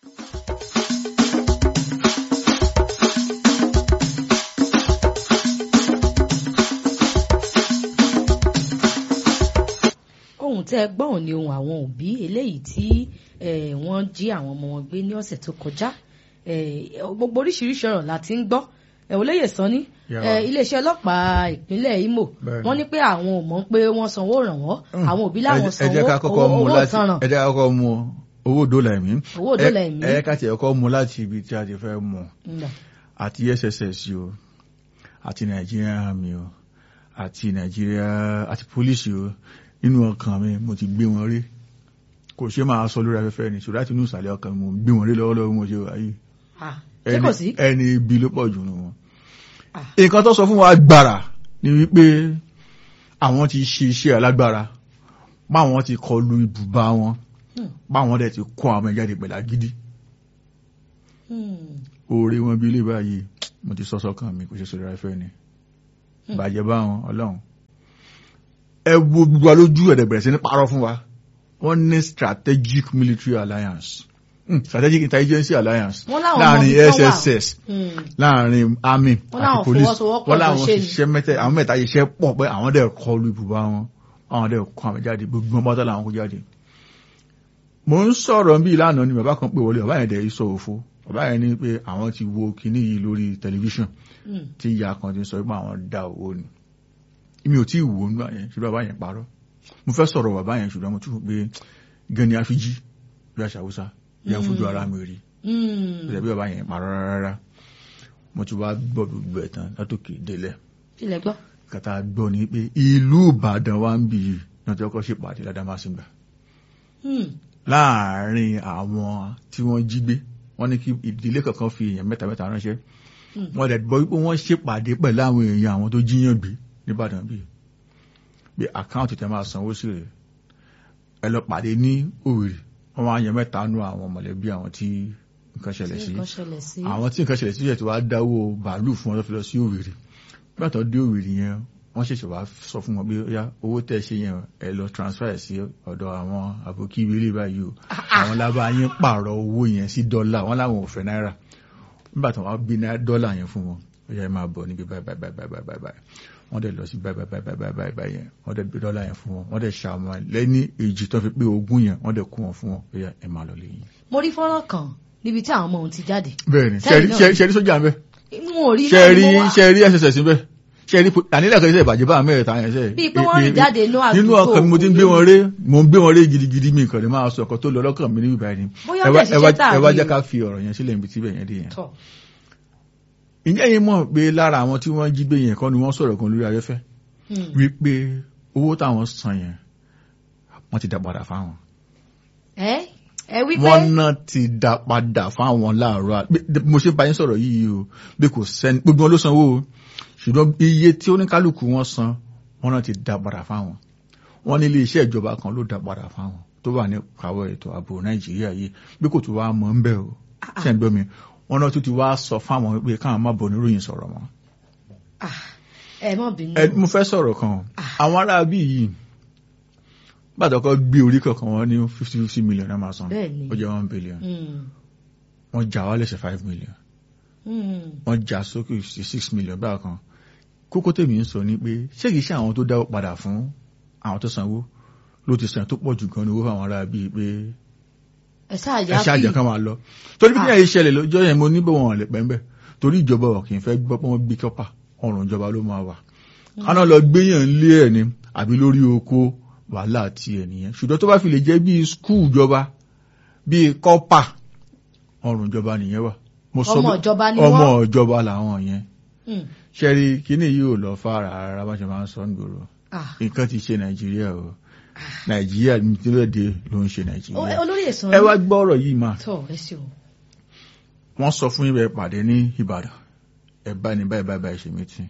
ohun tẹ́ ẹ gbọ́n ni ohun àwọn òbí eléyìí tí eh, wọ́n jí àwọn ọmọ wọn gbé ní ọ̀sẹ̀ tó kọjá Eh, gbogbo oríṣiríṣi ọ̀rọ̀ la ti ń gbọ́ ẹ̀ olóyè sanni Yeah. eh, iléeṣẹ́ ọlọ́pàá ìpínlẹ̀ Imo Bẹ́ẹ̀ni. wọ́n ní pé àwọn ò mọ̀ pé wọ́n sanwó ìrànwọ́ àwọn òbí ẹ láwọn jẹ́- ẹ sanwó jẹ́ ká kọ́kọ́ owó mú owó láti ìtanràn ẹ jẹ́ ká kọ́kọ́ mú owó dọ́là ẹ̀mí Owó dọ́là ẹ̀mí. ẹ ẹ ká tiẹ̀ kọ́kọ́ mú láti ibi tí a ti fẹ́ mú Ǹda. àti SSS o àti Nigerian Army o àti Nigeria àti police o nínú ọkàn mi mo ti gbé wọn rí kò ṣe máa sọ lórí afẹ́fẹ́ ni ṣùgbọ́n láti inú ìsàlẹ̀ ọkàn mi mo gbé wọn rí lọ́wọ́lọ́wọ́ mo ṣe wà yìí Ah, ṣé kò sí ẹni ibi ló pọ̀ jù nù wọn. Ah. nǹkan tó sọ fún wa gbàrà ni wípé àwọn ti ṣe iṣẹ́ alágbára báwọn ti kọlu ibùba wọn Hmm. báwọn dẹ̀ ti kó àwọn ẹ̀jáde pẹ̀lú agídí Hmm. oore wọn bí ilé báyìí mo ti sọ sọ́kàn mi kò ṣe sọ̀rọ̀ ẹ̀fẹ́ ni bàjẹ́ báwọn ọlọ́run ẹ wo gbogbo wa lójú ẹ̀dẹ̀ bẹ̀rẹ̀ sí ní parọ́ fún wa wọ́n ní strategic military alliance Hmm, strategic intelligence alliance Wọ́n láwọn láàrin ọmọ ibi tán wà. sss Hmm. láàrin army Wọ́n láwọn àti police fọwọ́sowọ́pọ̀ wọ́n tó láwọn ṣe ni. ṣiṣẹ́ mẹ́tẹ̀ àwọn mẹ́ta iṣẹ́ pọ̀ pé àwọn dẹ̀ kọlu ibùba wọn àwọn dẹ̀ kọ àwọn jáde gbogbo wọn bọ́tà làwọn kó jáde. mo ń sọ̀rọ̀ bí ìlànà ni bàbá kan pè wọlé bàbá yẹn dẹ̀ sọ òfo bàbá yẹn ní pé àwọn ti wo kinní yìí lórí tẹlifíṣàn Hmm. tí ìyá kan ti sọ pé àwọn dá owó ni mi ò tí ì wò ó nígbà yẹn ṣùgbọ́n bàbá yẹn parọ́ mo fẹ́ sọ̀rọ̀ bàbá yẹn ṣùgbọ́n mo tún rò pé gan ni àfijí bí àṣà haúsá bí àfojú ara mi rí Hmm. ìrẹ̀bí bàbá yẹn parọ́ rárá mo ti wá gbọ́ gbogbo ẹ̀ tán látòkè délẹ̀ ilẹ̀ gbọ́. kàtà gbọ́ ni pé ìlú ìbàdàn wa ń bì yìí náà tí ọkọ̀ ṣèpàdé ládàmásìgbà Hmm. láàárín àwọn tí wọ́n jí gbé wọ́n ní kí ìdílé kankan fi èèyàn mẹ́ta mẹ́ta ránṣẹ́ Hmm. wọ́n dẹ̀ gbọ́ wípé wọ́n ṣèpàdé pẹ̀lú àwọn èèyàn àwọn tó jíyàn gbé nìbàdàn bíi pé àkáǹtì tẹ máa sanwó sí rẹ̀ ẹ lọ pàdé ní òwìrì wọ́n máa yan mẹ́ta nú àwọn mọ̀lẹ́bí àwọn tí nǹkan ṣẹlẹ̀ sí nǹkan ṣẹlẹ̀ sí. àwọn tí nǹkan ṣẹlẹ̀ sí yẹ̀ tí wàá dáwó bàálù fún wọn tó fi lọ sí òwìrì nígbà tó dé òwìrì yẹn wọ́n ṣẹ̀ṣẹ̀ wá sọ fún wọn pé ó owó tẹ́ ṣe yẹn ẹ lọ transfer ẹ̀ sí ọ̀dọ̀ àwọn àbókí ìwélé báyìí o àwọn lábá yín pààrọ̀ owó yẹn sí dọ́là wọ́n láwọn ò fẹ́ náírà nígbà tó wá gbé ná- dọ́là yẹn fún wọn ó yẹ máa bọ̀ níbi báyìí báyìí báyìí báyìí báyìí báyìí wọ́n dẹ̀ lọ sí báyìí báyìí báyìí báyìí báyìí báyìí yẹn wọ́n dẹ̀ gbé dọ́là yẹn fún wọn wọ́n dẹ̀ ṣàwọn lẹ́ni èjì tó fi pé ogún yẹn wọ́n dẹ̀ kó wọn fún wọn ó yẹ ẹ máa lọ lẹ́yìn. mo rí fọ́nrán kan níbi tí àwọn ọmọ òun ti jáde. bẹ́ẹ̀ni Sẹ́yìn náà. ṣẹ́rí sójà ń bẹ́ n ò rí ṣẹ́rí náà ni mo wá. ṣẹ́rí sss ń bẹ́ ṣẹ́rí ànílẹ̀ kan iṣẹ́ ìbàjẹ́ bá mẹ́rẹ̀ta yẹn ṣẹ́ Bíi pé wọ́n rìn jáde inú nínú àdúgbò ọkàn mi mo ti ń gbé wọn ré mo ń gbé wọn ré gidigidi mi nǹkan lè máa sọ ọkọ tó lọ lọ́kàn mi níbi báyìí ni Bóyá ẹ wá- bẹ́ẹ̀ ẹ wá- ṣiṣẹ́ tààrí ẹ wá jẹ́ o. ká fi ọ̀rọ̀ yẹn sílẹ̀ níbi tí bẹ̀ yẹn dé yẹn Tọ̀. ǹjẹ́ yín mọ̀ pé lára àwọn tí wọ́n jí gbé yẹn kọ́ ni wọ́n sọ̀rọ̀ kan lórí afẹ́fẹ́ Hmm. wípé owó táwọn san yẹn wọ́n ti dá padà fáwọn ẹ ẹ wí pé wọ́n náà ti dá padà fáwọn láàárọ̀ à- bí- bí mo ṣe bá yín sọ̀rọ̀ yìí o bí kò sẹ́ni gbogbo wọn ló sanwó o ṣùgbọ́n iye tí oníkálukú wọn san wọ́n náà ti dá padà fáwọn wọ́n ní ilé iṣẹ́ ìjọba kan ló dá padà fáwọn tó wà ní kàwọ́ ètò ààbò nàìjíríà yìí bí kò tó wá mọ̀ ń bẹ̀ o ṣe ń gbọ́ mi wọ́n náà tún ti wá sọ fáwọn pé káwọn má bọ̀ níròyìn sọ̀rọ̀ mọ́ Ah, ẹ mọ̀ bínú. ẹ mo fẹ́ sọ̀rọ̀ kan o. àwọn ará bí yìí gbàdọ̀kọ́ gbé orí kankan wọn ní fifty fifty million náà máa san Bẹ́ẹ̀ni. ó jẹ́ one billion Hmm. wọ́n já wálẹ̀ sí five million Hmm. wọ́n já sókè sí six million báà kan kókó tèmi ń sọ ni pé ṣé kìí ṣe àwọn tó dáwọ́ padà fún àwọn tó sanwó ló ti san tó pọ̀ jù gan ni owó fáwọn ará bíi pé ẹ ṣáà ẹ yá ṣáàjẹ fi kan máa lọ torí bí Ah. kíyà yìí ṣẹlẹ̀ lọ́jọ́ yẹn mo ní bọ̀ wọn lè pẹ́ ń bẹ̀ torí ìjọba ọ̀ kì í fẹ́ gbọ́ pé wọ́n gbé kọ́pà ọrùn ìjọba ló máa wà kaná lọ gbéyàn lé ẹ̀ ni àbí lórí oko wàhálà ti ẹ̀ nìyẹn ṣùgbọ́n tó bá fi lè jẹ́ bíi skul ìjọba bíi kọ́pà ọrùn ìjọba nìyẹn wà mo sọ ọmọ bẹ́ẹ̀- ìjọba ni ọmọ wọ́n. ìjọba làwọn yẹn Hmm. ṣẹ́rí kíní yìí ò lọ fara rárá bá ṣe máa ń sọ nígboro Ah. nǹkan ti ṣe nàìjíríà o nàìjíríà nítorí ló ń ṣe Ó- nàìjíríà olórí èsàn ẹ wá gbọ́ ọ̀rọ̀ yìí máa tọ ẹ ṣe o. wọ́n sọ fún ibẹ̀ pàdé ní ìbàdàn ẹ bá ní báyìí báyìí báyìí ṣe mítìn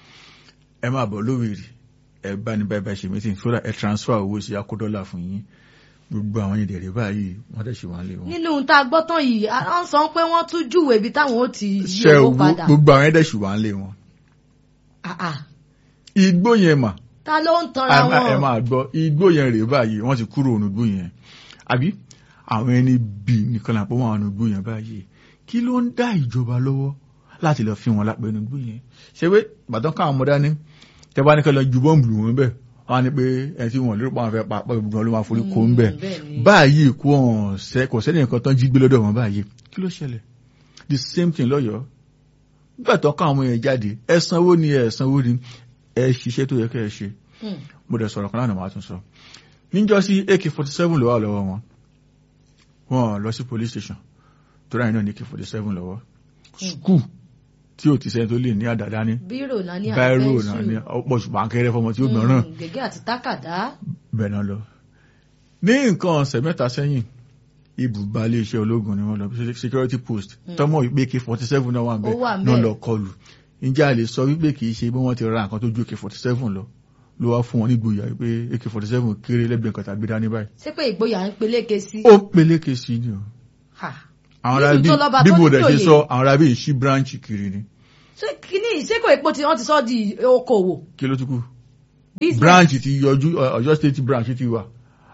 ẹ máa bọ̀ lówìrì ẹ bá ní báyìí báyìí ṣe mítìn sódà ẹ transfer owó sí akódọ́là fún yín gbogbo àwọn ìdẹ̀rẹ̀ báyìí wọ́n tẹ̀ ṣe wọ́n lé wọn. nínú tá a gbọ́ tán yìí a ń sọ pé wọ́n tún júwèé ibi táwọn ó ti yí ṣe owó owó padà. gbogbo àwọn ẹ̀dẹ̀ ṣì wọ́n lé wọn. Ah, ah. igbó yẹn mà ta ló ń tanra ẹ má- ẹ wọn. máa gbọ́ igbó yẹn rèé báyìí wọ́n ti kúrò ònùgbó yẹn àbí àwọn ẹni bì nìkan làpọ̀ wọn àwọn ònùgbó yẹn báyìí kí ló ń dá ìjọba lọ́wọ́ láti lọ fi wọn lápẹ́ ònùgbó yẹn ṣé pé bàtán káwọn ọmọdé ní tẹ bá ní kí lọ ju bọ́ǹbù lù wọn bẹ́ẹ̀ wọ́n á ní pé ẹni tí wọ́n lérò pé àwọn fẹ́ pa pọ̀ gbogbo wọn ló máa forí kó ń bẹ̀ Mm, bẹ́ẹ̀ ni. báyìí kó hàn sẹ́ kò sẹ́ni nǹkan tán jí gbé lọ́dọ̀ wọn báyìí kí ló ṣẹlẹ̀ the same thing lọ́yọ̀ọ́ nígbà tó káwọn ọmọ yẹn jáde ẹ sanwó ni ẹ sanwó ni ẹ ṣiṣẹ́ tó yẹ kẹ́ ẹ ṣe Hmm. mo dẹ̀ sọ̀rọ̀ kan lánàá máa tún sọ níjọ́ sí ak-47 ló wà lọ́wọ́ wọn wọn lọ sí police station tó ráyìn náà ní ak-47 lọ́wọ́ skul tí ò ti sẹ́ni tó lè ní àdàdá ní bírò náà ní báírò àpẹ́sù. náà ní ọ̀pọ̀ ṣùgbọ́n akẹ́rẹ́ fọmọ tí ó gbọ́ràn Hmm, gègé àti tákàdá. bẹ́ẹ̀ náà lọ ní nǹkan ọ̀sẹ̀ mẹ́ta sẹ́yìn ibùba iléeṣẹ́ ológun ni wọ́n lọ security post tọ́mọ wípé ak-47 náà wà ń bẹ̀ Ó wà ń náà bẹ̀. lọ kọlù ǹjẹ́ a lè sọ wípé kì í ṣe bí wọ́n ti ra nǹkan tó ju ak-47 lọ ló wá fún wọn nígboyà wípé ak-47 kéré lẹ́gbẹ̀ẹ́ nǹkan tàbí dání báyìí ṣé pé ìgboyà ń peléke sí. ó peléke sí ni o Ha. àwọn Nílùú ará bí tó lọ́ba bí tó mo ní dẹ̀ ṣe joyè. sọ àwọn ará bí ń ṣí branch kiri ni ṣé kíní ṣé kò epo tí wọ́n ti sọ di okòwò. kí ló tún kù business. branch ti yọjú Ọ- Ọ̀yọ́ state branch ti wà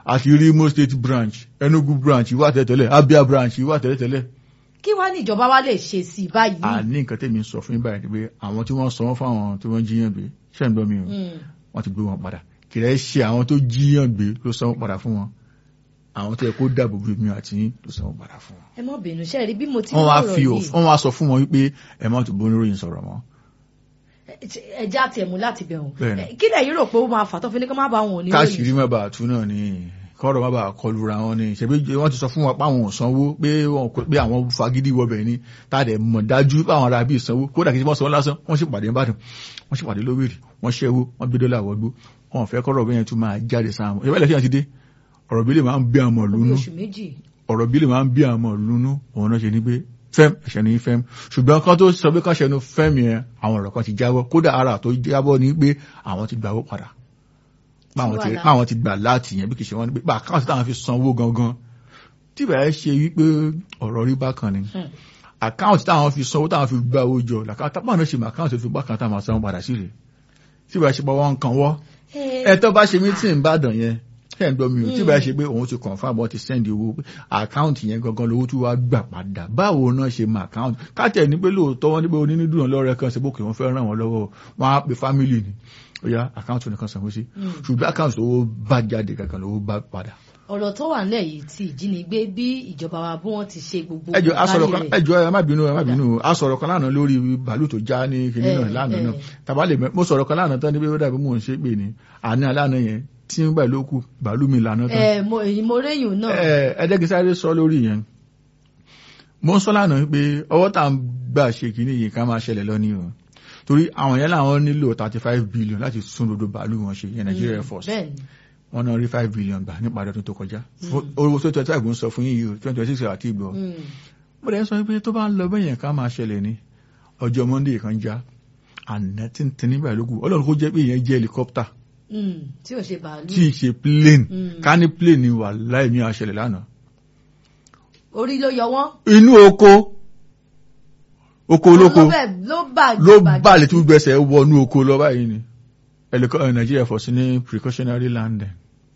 àti rí Imo State branch Enugu branch wà tẹ́lẹ̀tẹ́lẹ̀ Abia branch wà tẹ́lẹ̀tẹ́lẹ̀ kí wàá ní ìjọba wa lè ṣe sí i báyìí. àní nǹkan tẹ́mi sọ fún yín báyìí ni pé àwọn tí wọ́n sanwó fáwọn tí wọ́n jíyàn gbé ṣẹ́ ń gbọ́ mi o Mm. wọ́n ti gbé wọn padà kìrẹ́ ṣe àwọn tó jíyàn gbé ló sanwó padà fún wọn àwọn tó yẹ kó dáàbò bo mi àti yín ló sanwó padà fún wọn. ẹ mọ bínú ṣe rí bí mo ti wọ́n wá ń fi sọ̀rọ̀ òf- wọ́n wá sọ fún wọn wípé ẹ má tún bó oníròyìn sọ̀rọ̀ mọ́ yìí ẹja àti ẹ̀mú láti bẹ̀ wọ́n Bẹ́ẹ̀ni. kí lẹ́yìn rò pé ó máa fà tó fi ní kí wọ́n má bá wọn ní káàṣìírí má bàa tú náà ni kọ́rọ̀ má bàa kọlu ra wọn ni ṣebí wọ́n ti sọ fún wọn pé àwọn ò sanwó pé wọn kò pé àwọn fagídí wọbẹ̀ ni tá a dẹ̀ mọ̀ dájú pé àwọn ará bíi sanwó kódà kí wọ́n sanwó lásán wọ́n sì pàdé nìbàdàn wọ́n sì pàdé lówèrè wọ́n ṣẹ́wó wọ́n gbé dọ́là wọgbó wọn ò fẹ́ kọ́rọ̀ bẹ́yẹn tún máa jáde sáwọn ìyẹ́wẹ́ lẹ́sìn àti dé ọ̀rọ̀ bí lè máa ń bí àmọ̀ orí lónú oṣù méjì ọ̀rọ̀ bí lè máa ń bí àmọ̀ lónú òun náà ṣe ní pé fẹ́m ẹ̀ṣẹ̀ ní fẹ́m ṣùgbọ́n kan tó sọ pé kan ṣẹnu fẹ́m yẹn àwọn ọ̀rọ̀ kan ti jábọ́ kódà ara tó jábọ́ ní pé àwọn ti gbàwó padà báwọn ti Wàhálà. báwọn ti gbà láti yẹn bí kì í ṣe wọ́n ní pé bá àkáǹtì táwọn fi sanwó gangan tí bẹ̀rẹ̀ ṣe wípé ọ̀rọ̀ rí bákan ni Hmm. àkáǹtì táwọn fi sanwó táwọn fi gbà owó jọ làkáǹtì táwọn náà ṣe mọ àkáǹtì tó fi bákan táwọn sanwó padà sí rè tí bẹ̀rẹ̀ ṣe pé wọ́n ń kan wọ́ ẹ tó bá ṣe mítìn ìbàdàn yẹn ṣe ń gbọ́ mi ò tí bá ṣe pé òun ti confirm wọ́n ti send owó pé àkáǹtì yẹn gangan lówó tí wàá gbà padà báwo náà ṣe mọ àkáǹtì káàtẹ̀ ní pé lóòótọ́ wọn ní pé onínúdùn lọ́rẹ́ kan ṣe bókè wọn fẹ́ ràn wọ́n lọ́wọ́ wọn á pe family ni ó yá àkáǹtì nìkan sanwó sí ṣùgbọ́n àkáǹtì owó bá jáde gangan lówó bá padà. ọ̀rọ̀ tó wà nílẹ̀ yìí ti ìjínigbé bí ìjọba wa bí wọ́n ti ṣe gbogbo ẹjọ asọ̀rọ̀ kan ìbálẹ̀ rẹ̀. ẹjọ ẹ má bínú ẹ má bínú asọ̀rọ̀ kan lánàá lórí bàálù tó já ní kinní Eh, náà lánàá eh. náà tàbá lè mẹ mo sọ̀rọ̀ kan lánàá tán níbi ó dàbí mò ń ṣe pè ní àná lánàá yẹn tí ń gbà ló kù bàálù mi lánàá tán ẹ mo èyí mo réyìn náà ẹ̀ẹ́dẹ́gbẹ́ sáré sọ lórí yẹn mo ń sọ lánàá pé ọwọ́ tá à ń gbà ṣe kìíní yìí ká máa ṣẹlẹ̀ lọ ní o torí àwọn yẹn làwọn nílò thirty five billion láti tún dodo bàálù wọn ṣe yẹn Nigeria Air Force bẹ́ẹ̀ ni wọn náà rí five billion gbà nípa ọdún tó kọjá Fún- owó tó twenty five ń sọ fún yín yìí o twenty twenty six àti ìgbọ̀ Mm. mo dẹ̀ ń sọ pé tó bá ń lọ bẹ́yẹn ká máa ṣẹlẹ̀ ní ọjọ́ Monday kan já àná tí ń tẹ nígbà lókù ọlọ́run kó jẹ́ pé ìyẹn jẹ́ helicopter Mm. tí ò ṣe bàálù tí ì ṣe plane Mm. ká ní plane ni wà láì ní àṣẹlẹ̀ lánàá orí ló yọ wọ́n inú oko oko olóko ló bẹ̀- ló bà ló balẹ̀ tí gbẹ̀sẹ̀ wọnú oko lọ báyìí ni ẹlẹ́kọ́ Nigeria Air Force ní precautionary landing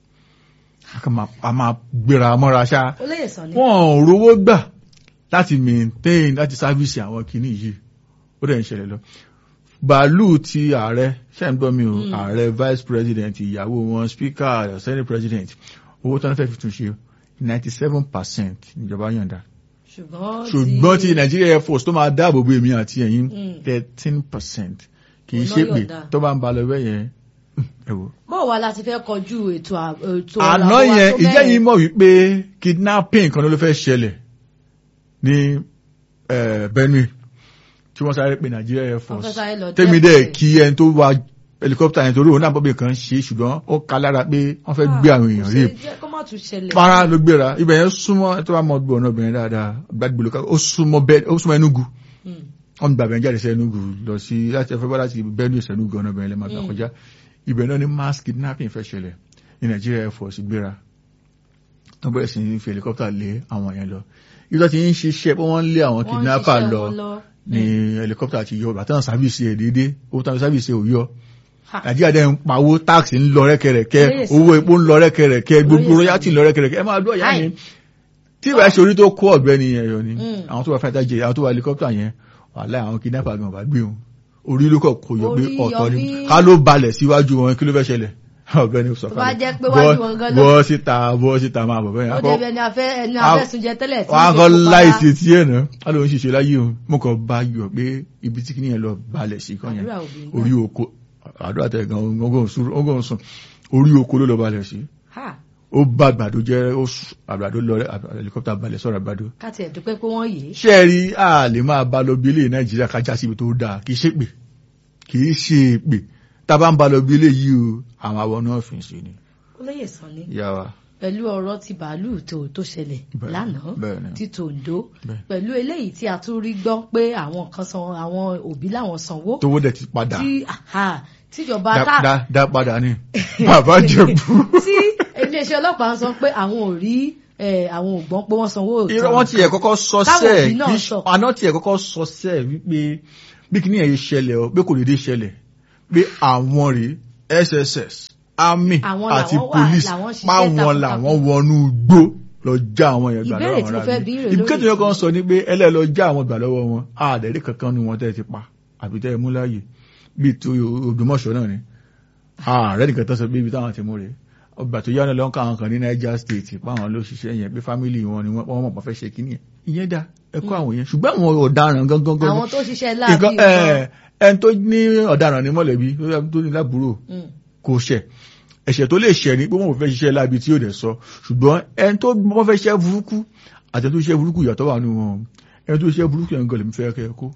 a kàn máa- a máa gbéra mọ́ra ṣá olóyè sàn ni wọn ò rówó gbà láti maintain láti sáfíìsì àwọn kìíní yìí ó dẹ̀ ń ṣẹlẹ̀ lọ bàálù ti ààrẹ ṣe ń gbọ́ mi o Mm. ààrẹ vice president ìyàwó wọn speaker senate president owó tí wọ́n fẹ́ fi tún ṣe ninety seven percent níjọba yọ̀ǹda ṣùgbọ́n ṣùgbọ́n ti Nigeria Air Force tó máa dáàbò bo èmi àti ẹ̀yin Mm. thirteen percent kì í Ọ̀nà ṣe pé yọ̀ǹda. tó bá ń ba lọ bẹ́ẹ̀ yẹn ẹ wò. bó wa la ti fẹ́ kọjú ètò à- ètò àná ààbò wa yẹn tó ìjẹ́ bẹ́ẹ̀? yìí mọ̀ wípé kidnapping kan ló fẹ́ ṣẹlẹ̀ ní eh, Benue tí wọ́n sáré pé Nigeria Air Wọ́n Force fẹ́ sáré lọ tẹ́mi dẹ́kun dẹ̀ rẹ̀. kí ẹni tó wa helicopter yẹn torí òun náà bọ́bí kan ṣe ṣùgbọ́n ó ká lára pé wọ́n fẹ́ gbé àwọn èèyàn kò rí ṣe jẹ́ kó má tún ṣẹlẹ̀ para ló gbéra ibẹ̀ yẹn súnmọ́ ẹ tó bá mọ gbọ́ ọ̀nà obìnrin dáadáa gbàgbé lóka ó súnmọ́ bẹ́ẹ̀ ó súnmọ́ Enugu Mm. wọ́n gbàgbé ń jáde sí Enugu lọ sí láti ẹfẹ́ bá láti Benue sí Enugu ọ̀nà obìnrin lẹ́ẹ̀ máa gbà Mm. kọjá ibẹ̀ náà ni mass kidnapping fẹ́ ṣẹlẹ̀ ní Nigeria Air Force gbéra wọ́n bẹ̀rẹ̀ sí ní fi helicopter lé àwọn yẹn lọ ibi tó ti ń ṣiṣẹ́ pé wọ́n lé àwọn Wọ́n ń kidnapper ṣiṣẹ́ lọ wọn lọ. ní helicopter ti yọ bàtà sáfìsì ẹ̀ déédé owó tàbí sáfìsì ẹ̀ ò yọ Ha. nàìjíríà dẹ̀ ń pawó táàkì ń lọ rẹ́kẹrẹ́kẹ́ Lóye sọ. owó epo ń lọ rẹ́kẹrẹ́kẹ́ gbogbo Lóye sọ. royalty ń lọ rẹ́kẹrẹ́kẹ́ ẹ máa dúró ìyá Hi. mi tí ìbá ṣe orí tó kó ọ̀gbẹ́ni yẹn yọ ni Mm. àwọn tó wà fẹ́ta jẹ àwọn tó wà helicopter yẹn wàhálà àwọn kidnapper gan bá gbé wọn orí ló kọ̀ kó yọ pé Orí ọ̀tọ̀ ni yọ bí- ká ló balẹ̀ síwájú wọn kí ló fẹ́ ṣẹlẹ̀ ọ̀gbẹ́ni sọ Tó bá jẹ́ pé wájú wọn gan ló- bọ́ síta bọ́ síta máa bọ̀ bẹ́ẹ̀ ó akọ- débi ẹni afẹ́ ẹni a- afẹ́sùnjẹ tẹ́lẹ̀ tí wọn á ń kọ́ ṣe kópa láìsí etí ẹ̀ náà á lóun ṣiṣẹ́ láyé o mo kàn bá yọ pé ibi tí kìnìyàn lọ balẹ̀ sí kan yẹn àdúrà òbí ń gbà. orí oko àdúrà tẹ̀ gan ọgọ́rùn sùn orí oko ló lọ balẹ̀ sí Ha. ó bá àgbàdo jẹ́ ó sùn, àgbàdo lọ helicopter balẹ̀ sọ̀rọ̀ àgbàdo káti ẹ̀ dúpẹ́ pé wọ́n yé ṣé ẹ rí a lè máa bá lọ bí ilé nàìjíríà kájá síbi tó dáa kì í ṣe pé kì í ṣe pé tá a bá ń bá lọ bí ilé yìí o àwọn àwọn náà fi ń ṣe ni olóyè sàn ni ìyá wa pẹ̀lú ọ̀rọ̀ ti bàálù tó tó ṣẹlẹ̀ Bẹ́ẹ̀ ni, lánàá bẹ́ẹ̀ ni. ti tòǹdó Bẹ́ẹ̀. pẹ̀lú eléyìí tí a tún rí gbọ́ pé àwọn kan san àwọn òbí làwọn sanwó tówó dẹ̀ ti padà tí aha, tíjọba dá tá dá- dá padà ní bàbá jẹ̀bú. tí iléeṣẹ́ ọlọ́pàá ń sọ pé àwọn ò rí eh, àwọn ò gbọ́n pé wọ́n sanwó òótọ́. irọ́ wọ́n tiẹ̀ kọ́kọ́ sọ Káwọn sẹ́ẹ̀ òbí náà kí sọ. àná tiẹ̀ kọ́kọ́ sọ sẹ́ẹ̀ wípé bí kíní ẹ̀yẹ ṣẹlẹ̀ ọ pé kò dédé ṣẹlẹ̀ pé àwọn rèé SSS army Àwọn àti làwọn wà, police làwọn ṣiṣẹ́ páwọn takuntakun. làwọn wọnú gbó lọ já àwọn yẹn gbà Ìbéèrè lọ́wọ́ tí mo àwọn fẹ́ ará bí bí. rèé lórí ìbíkẹ́tì yẹn kan ìṣẹ́. sọ ní pé ẹlẹ́ lọ já àwọn gbà lọ́wọ́ wọn àdẹ̀rí kankan nu wọn tẹ́ ẹ ti pa àbí tẹ́ ẹ mú láàyè bíi ti Ògbómọ̀ṣọ́ náà ni ààrẹ nìkan tó sọ pé ibi táwọn ti mú rèé ọgbà tó yára lọ́nkà àwọn kan ní Niger State páwọn ló ṣiṣẹ́ yẹn pé fámìlì wọn ni wọ́n mọ̀ pọ̀ fẹ́ ṣe kíní yẹn ìyẹn dá ẹ̀kọ́ àwọn yẹn ṣùgbọ́n àwọn ọ̀daràn gangan gangan àwọn tó ṣiṣẹ́ láàbí nǹkan ẹ ẹni tó ní ọ̀daràn ní mọ̀lẹ́bí tó ní lábúrò kò ṣẹ̀ ẹ̀ṣẹ̀ tó lè ṣẹ̀ ní pé wọ́n fẹ́ ṣiṣẹ́ láabi tí yóò dẹ̀ sọ ṣùgbọ́n ẹni tó wọ́n fẹ́ ṣiṣẹ́ burúkú àti ẹni tó ṣiṣẹ́ burúkú ìyàtọ̀ wà nínú wọn ẹni tó ṣiṣẹ́ burúkú yẹn gan lèmi fẹ́ kẹ́ ẹ kó.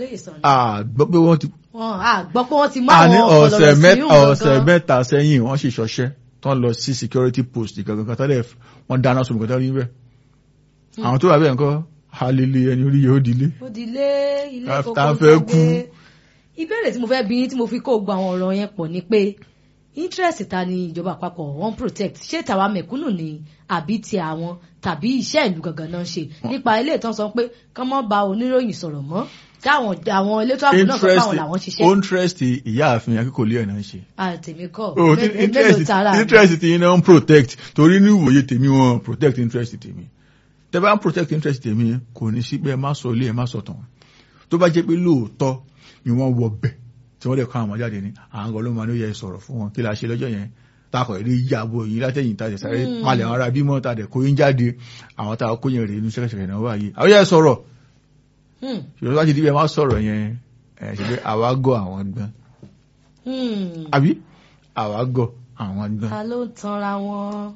àgbọ́ pé wọ́n ti. àgbọ́ pé wọ́n ti mú àní àwọn ọ̀sẹ̀ ọ̀pọ̀lọpọ̀ sí mẹ́ta ọ̀sẹ̀ mẹ́ta sẹ́yìn wọ́n sì ṣọṣẹ́ tán lọ sí security post gangan kan tẹ́lẹ̀ wọ́n dáná sọ̀rọ̀ kan tẹ́lẹ̀ níbẹ̀ àwọn tó wà bẹ́ẹ̀ nǹkan halili ẹni orí yóò dilé. ó dilé ilé Tá- kókó tá fẹ́ gbàgbé. kú. ìbéèrè tí mo fẹ́ bí yín tí mo fi kó gba àwọn ọ̀rọ̀ yẹn pọ̀ ni pé interest ta ni ìjọba àpapọ̀ wọ́n protect ṣé tàwa mẹ̀kúnnù ni àbí ti àwọn tàbí iṣẹ́ ìlú gangan náà ń ṣe nípa ilé ìtàn sọ pé kán mọ́ ba oníròyìn sọ̀rọ̀ mọ́ táwọn àwọn elétò ààbò náà sọ pé àwọn làwọn ṣiṣẹ́ interest ìyá àfin akíkòlé ẹ̀ náà ń ṣe. àtẹ̀mí kọ́ Oh, mé- mélòó interest tara mi? interest ti iná ń protect torí ní ìwòye tèmi wọn protect interest tèmi tẹ bá ń protect interest tèmi kò ní sí pé ẹ má sọ ilé ẹ má sọ tàn tó bá jẹ́ pé lóòótọ́ ni wọ́n wọ bẹ̀ tí wọ́n lè kọ́ àwọn ọmọ jáde ní àwọn ọgọ́ ló máa ní ó yẹ sọ̀rọ̀ fún wọn kí la ṣe lọ́jọ́ yẹn takọ̀ èrè yàgò yìí látẹ̀yìn tàdé sáré palẹ̀ àwọn ará bímọ tàdé kó yín jáde àwọn tá a kó yẹn rèé inú ṣẹ́kẹ̀ṣẹ̀kẹ̀ náà wáyé àwọn yẹn sọ̀rọ̀ Hmm, ṣùgbọ́n láti díbẹ̀ má sọ̀rọ̀ yẹn ẹ̀ ṣe pé àwa gọ̀ àwọn gbọ́n hmm. àbí àwa gọ̀ àwọn gbọ́n ta ló ń tanra wọn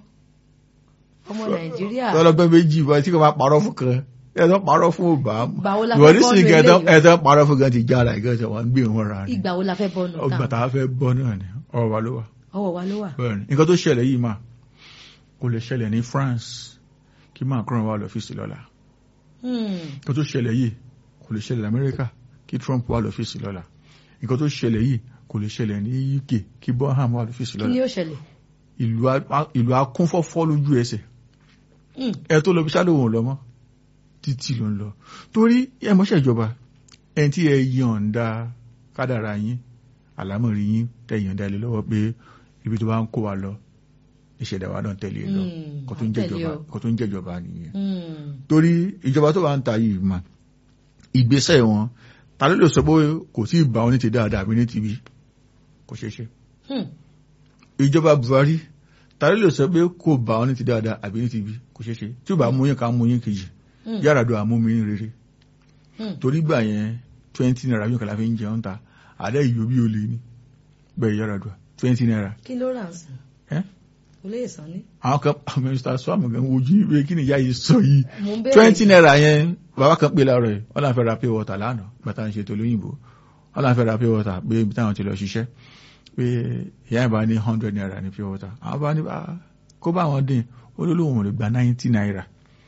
ọmọ nàìjíríà lọ́lọ́gbọ́n méjì bọ́ tí kò máa parọ́ fún kan ẹ̀tọ́ parọ́ fún ọba Ìgbà wo la ìwọ fẹ́ ní bọ́nu sí nǹkan eléyìí? ẹ̀tọ́ parọ́ fún kan ti jára ìgbà tí wọ́n ń gbé wọn ra ni ìgbà wo la fẹ́ bọ́nu ọgbà tán tá a fẹ́ bọ́ náà ni ọwọ́ wa ló wà ọwọ́ wa ló wà. bẹ́ẹ̀ ni nǹkan tó ṣẹlẹ̀ yìí mà kò lè ṣẹlẹ̀ ní France kí Macron wà lọ́fíìsì lọ́la Hmm, nǹkan tó ṣẹlẹ̀ yìí kò lè ṣẹlẹ̀ Amẹ́ríkà kí Trump wà lọ́fíìsì lọ́la nǹkan tó ṣẹlẹ̀ yìí kò lè ṣẹlẹ̀ ní UK kí Bonham wà lọ́fíìsì kí ni lọ́la yóò ṣẹlẹ̀. ìlú a- ìlú akúnfọ́fọ́ lójú ẹsẹ̀ Hmm, ẹ tó lọ bí ṣáà lòun ò lọ mọ́ títí ló ń lọ torí ẹ mọ́ṣẹ́ ìjọba ẹni tí ẹ yọ̀ǹda kádàrá yín àlámọ̀rí yín tẹ yọ̀ǹda ilé lọ́wọ́ pé ibi tó bá ń kó wa lọ ìṣẹ̀dá wa náà tẹ̀lé lọ Hmm, kó tó ń tẹ̀lé jẹ́jọba o. kó tó ń jẹ́jọba nìyẹn hmm, torí ìjọba tó bá ń ta yìí mà ìgbésẹ̀ wọn ta ló lè sọ pé kò tí ì bá wọn ní ti dáadáa àbí ní ti bí kò ṣeé ṣe hmm. ìjọba Buhari ta ló lè sọ pé kò bá wọn ní ti dáadáa àbí ní ti bí kò ṣeé ṣe tí ò bá mú yín ká mú yín kejì Hmm. Yar'Adua àmúmi rere Hmm. torí gbà yẹn twenty naira yóò kàlà fi ń jẹun ta àdá ìyó bí olè ní bẹ́ẹ̀ Yar'Adua twenty naira kí ló rà ń sìn ẹ́ kò lè sàn ní. àwọn kan Mr. Swam gan wojú ìwé kí ni ìyá yìí sọ yìí mo ń bẹ̀rẹ̀ twenty naira yẹn bàbá kan pè láàárọ̀ yìí wọ́n náà fẹ́ ra pure water lánàá bàtà ń ṣètò lóyìnbó wọ́n náà fẹ́ ra pure water pé ibi táwọn ti lọ ṣiṣẹ́ pé ìyá ìbá ní hundred naira ní pure water àwọn bá ní bá kó bá wọn dín olólùwọ̀n lè gba ninety naira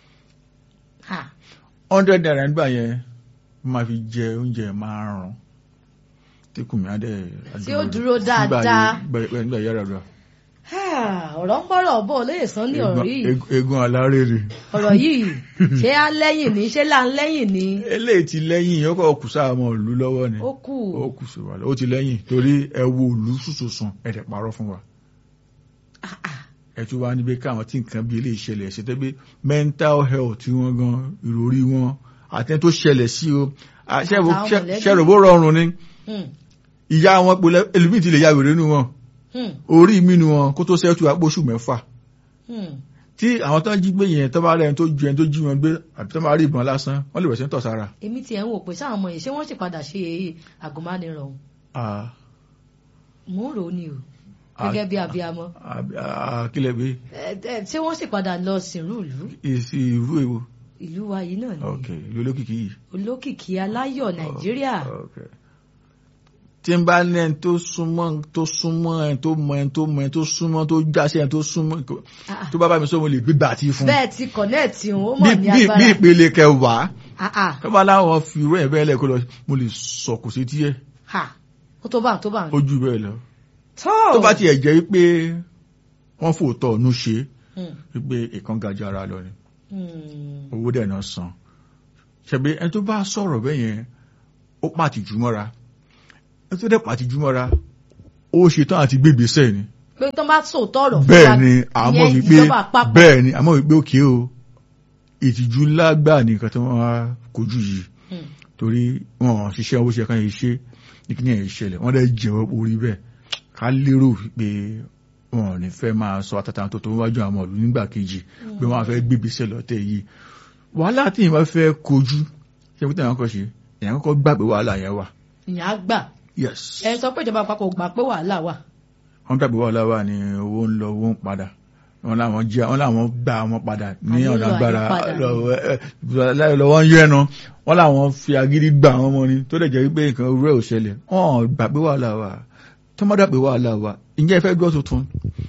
ha hundred naira nígbà yẹn máa fi jẹ oúnjẹ márùn tí kùmí adé Tí ó dúró dáadáa. nígbà Yar'Adua ha, ọ̀rọ̀ ń bọ̀rọ̀ bọ̀ lè sàn ní ọ̀rọ̀ yìí Egun- egun alárèrè ọ̀rọ̀ yìí ṣé á lẹ́yìn ní ṣé là ń lẹ́yìn ní eléyìí ti lẹ́yìn ọkọ̀ kù sáà mọ́ ìlú lọ́wọ́ ni ó kù ó kù sí wa lọ ó ti lẹ́yìn torí ẹ wo ìlú sùsùsùn ẹ̀dẹ̀ parọ́ fún wa Ah, ah. ẹ tún wá níbi káwọn tí nǹkan bí eléyìí ṣẹlẹ̀ ṣe tẹ́ pé mental health tí wọ́n gan ìròrí wọn àtẹ́ tó ṣẹlẹ̀ sí o à, ṣẹ́ wo- Àtàwọn ṣẹ́- mọ̀lẹ́bí. ṣẹ́rò bó rọrùn ni Hmm, ìyá wọn pẹ̀lú ẹlòmíì ti lè ya wèrè nù wọn hmm, orí mi nù wọn kó tó ṣẹ́tù àpòṣù mẹ́fà hmm. tí àwọn tó ń jí gbé yẹn tó bá rẹ̀ tó ju ẹni tó jí wọn gbé àbí tó máa rí ìbọn lásán wọ́n lè bẹ̀rẹ̀ sí ń tọ̀ sára. èmi tiẹ̀ ń wò pé sáwọn ọmọ yìí ṣé wọ́n sì padà ṣe àgùnmánirọ̀ ọ̀hún Ah, mò ń rò ó ni o Ah. gẹ́gẹ́ bí abiyamọ àbí- ah, kílẹ̀ bí Ẹ- ẹ, ṣé wọ́n sì padà lọ sìnrú ìlú ìsì ìrú èwo ìlú wa yìí náà ni ok ìlú olókìkí yìí. olókìkí aláyọ̀ nàìjíríà Ok. tí n bá ní ẹni tó súnmọ́ tó súnmọ́ ẹni tó mọ ẹni tó mọ ẹni tó súnmọ́ tó jáṣẹ́ ẹni tó súnmọ́ Ah, ah. tó bá bá mi sọ mo lè gbégbá àti fún bẹ́ẹ̀ ti kọ̀nẹ́ẹ̀tì òun ó bí mọ̀ ní bí- bí agbára ìpele kẹwàá Ah, ah. tó bá láwọn fi irú ẹ̀ bẹ́ẹ̀ lẹ́kọ́ lọ mo lè sọ̀kù sí díẹ̀ ha ó tó bá tó bá ó jù bẹ́ẹ̀ lọ tó tó bá tiẹ̀ jẹ́ pé wọ́n fòótọ́ ọ̀nù ṣe Hmm, wípé ìkan gajah ara lọ ni hmm. owó dẹ̀ náà san ṣẹ̀bi ẹni tó bá sọ̀rọ̀ bẹ́ẹ̀ yẹn ó pàtìjú mọ́ra ẹni tó dẹ̀ pàtìjú mọ́ra ó ṣetán àti gbégbèsẹ̀ ni pé tó bá sòótọ́ ọ̀rọ̀ fún bẹ́ẹ̀ wa, ni àmọ́ ìyẹn wípé ìjọba àpapọ̀. bẹ́ẹ̀ ni àmọ́ wípé òkè o ìtìjú lágbà ní nǹkan tí wọ́n wá kojú yìí Hmm. torí wọn ò ṣiṣẹ́ owó ṣe kan yìí ṣe ní kí ni ẹ̀ ṣẹlẹ̀ wọ́n dẹ̀ jẹ́wọ́ orí bẹ́ẹ̀ ká lérò pé wọn ò ní fẹ́ máa sọ àtàtà tó tó wájú àwọn ọ̀lú nígbà kejì pé wọ́n á fẹ́ gbégbèsè lọ́tẹ̀ yìí wàhálà tí ìwọ́n fẹ́ kojú ṣé kí tẹ̀wọ́n kọ́ ṣe èèyàn kọ́kọ́ gbà pé wàhálà yẹn wà ìyẹn á gbà yes ẹ sọ pé ìjọba àpapọ̀ ò gbà pé wàhálà wà. wọ́n gbà pé wàhálà wà ní owó ń lọ owó ń padà wọn làwọn jẹ wọn làwọn gbà wọn padà ní Ànílò ọ̀nà agbára àyípadà. lọ́wọ́ ẹ, ẹ, lọ́wọ́ ń yẹnu wọn làwọn fi agídí gbà wọn mọ́ ni tó dẹ̀ jẹ́ wípé nǹkan rẹ̀ ò ṣẹlẹ̀ wọn gbà pé wàhálà wà tó má dà pé wàhálà wà ǹjẹ́ ẹ fẹ́ gbọ́ tuntun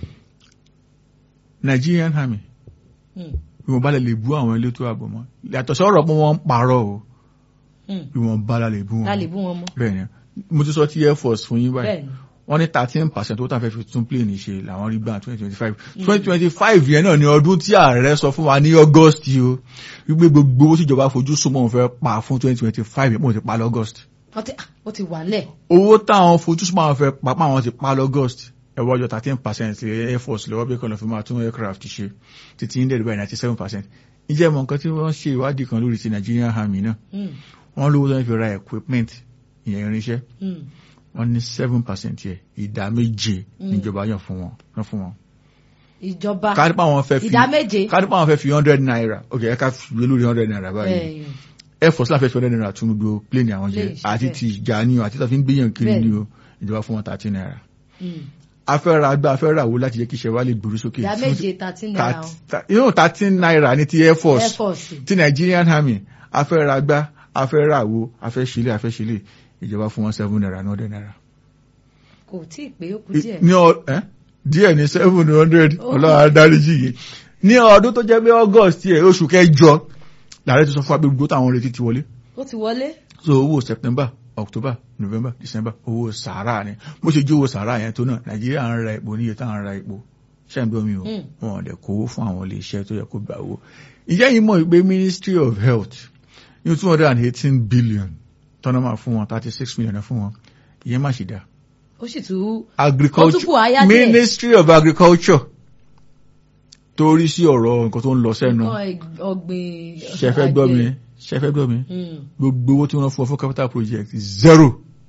Nigerian army Hmm. bí wọ́n bá lè lè bú àwọn elétò ààbò mọ́ yàtọ̀ sọ̀rọ̀ pé wọ́n ń parọ́ o Hmm. bí wọ́n bá lè bú wọn la lè bú wọn mọ́. bẹ́ẹ̀ ni mo ti sọ ti air force fún yín báyìí bẹ́ẹ̀ ni wọ́n ní thirteen percent owó tá a fẹ́ fi tún plane ṣe làwọn rí gbà twenty twenty five twenty twenty five yẹn náà ni ọdún tí ààrẹ sọ fún wa ní august yìí o wípé gbogbo owó tíjọba fojú súnmọ́ òun fẹ́ pa fún twenty twenty five yẹn mo ti pa lọ́gọ́st wọ́n ti ah, ó ti wà nílẹ̀. owó táwọn fojú súnmọ́ àwọn fẹ́ pa pa àwọn ti pa lọ́gọ́st ẹ̀wọ́ ọjọ́ thirteen percent air force lọ́wọ́ bí kọ́nà fi máa tún aircraft ṣe títí ní dẹ̀rẹ̀ báyìí ninety seven percent ǹjẹ́ mọ̀ nǹkan tí wọ́n ṣe ìwádìí kan lórí ti Nigerian army náà Hmm. wọ́n lówó tó ń fi ra equipment ìyẹn irinṣẹ́ Hmm. wọ́n ní seven percent yẹ ìdá méje níjọba yàn fún wọn yàn fún wọn. ìjọba kárípà wọn fẹ́ fi ìdá méje. kárípà wọn fẹ́ fi hundred naira ok ẹ ká fi lórí hundred naira báyìí Bẹ́ẹ̀ ni. air force láfẹ́ fi hundred naira tún gbogbo plane àwọn jẹ Plane ṣe àti bẹ́ẹ̀. ti ìjà ni o àti tó fi ń gbéyàn kiri Bẹ́ẹ̀ ni ni. o ìjọba fún wọn thirty naira. Hmm. afẹ́ra agbá afẹ́ra wo láti jẹ́ kí iṣẹ́ wa lè gbòòrò sókè. ìdá méje thirteen naira. yóò thirteen naira ní ti air force air force. ti Nigerian army afẹ́ra agbá afẹ́ra wo afẹ́ṣílẹ̀ afẹ́ṣílẹ̀ ìjọba fún wọn seven naira ní hundred naira. kò tí ì pé ó kù díẹ̀. ní ọ ẹ díẹ̀ ní seven hundred Oh. ọlọ́run adáríjì yìí ní ọdún tó jẹ́ pé august yẹ oṣù kẹjọ làárẹ̀ ti sọ fún agbègbè táwọn retí ti wọlé ó ti wọlé. so owó september october november december owó sàárà ni bó ṣe jó owó sàárà yẹn tó náà nàìjíríà ń ra epo níye táwọn ń ra epo ṣẹ́ǹdọ́ mi o Mm. wọn ò dẹ̀ kówó fún àwọn ilé iṣẹ́ tó yẹ kó gbà owó ìjẹ́ yìí mọ̀ pé ministry of health ní two hundred and eighteen billion tọ́nà máa fún wọn thirty six million fún wọn ìyẹn má ṣe dáa ó sì tún agriculture Ó tún kù àyà díẹ̀. ministry of agriculture torí sí ọ̀rọ̀ nǹkan tó ń lọ sẹ́nu nǹkan ẹ̀- ọ̀gbìn. ṣẹfẹ́ gbọ́ mi àgbẹ̀. ṣẹfẹ́ gbọ́ mi Hmm. gbogbo owó tí wọ́n fún ọ fún capital project zero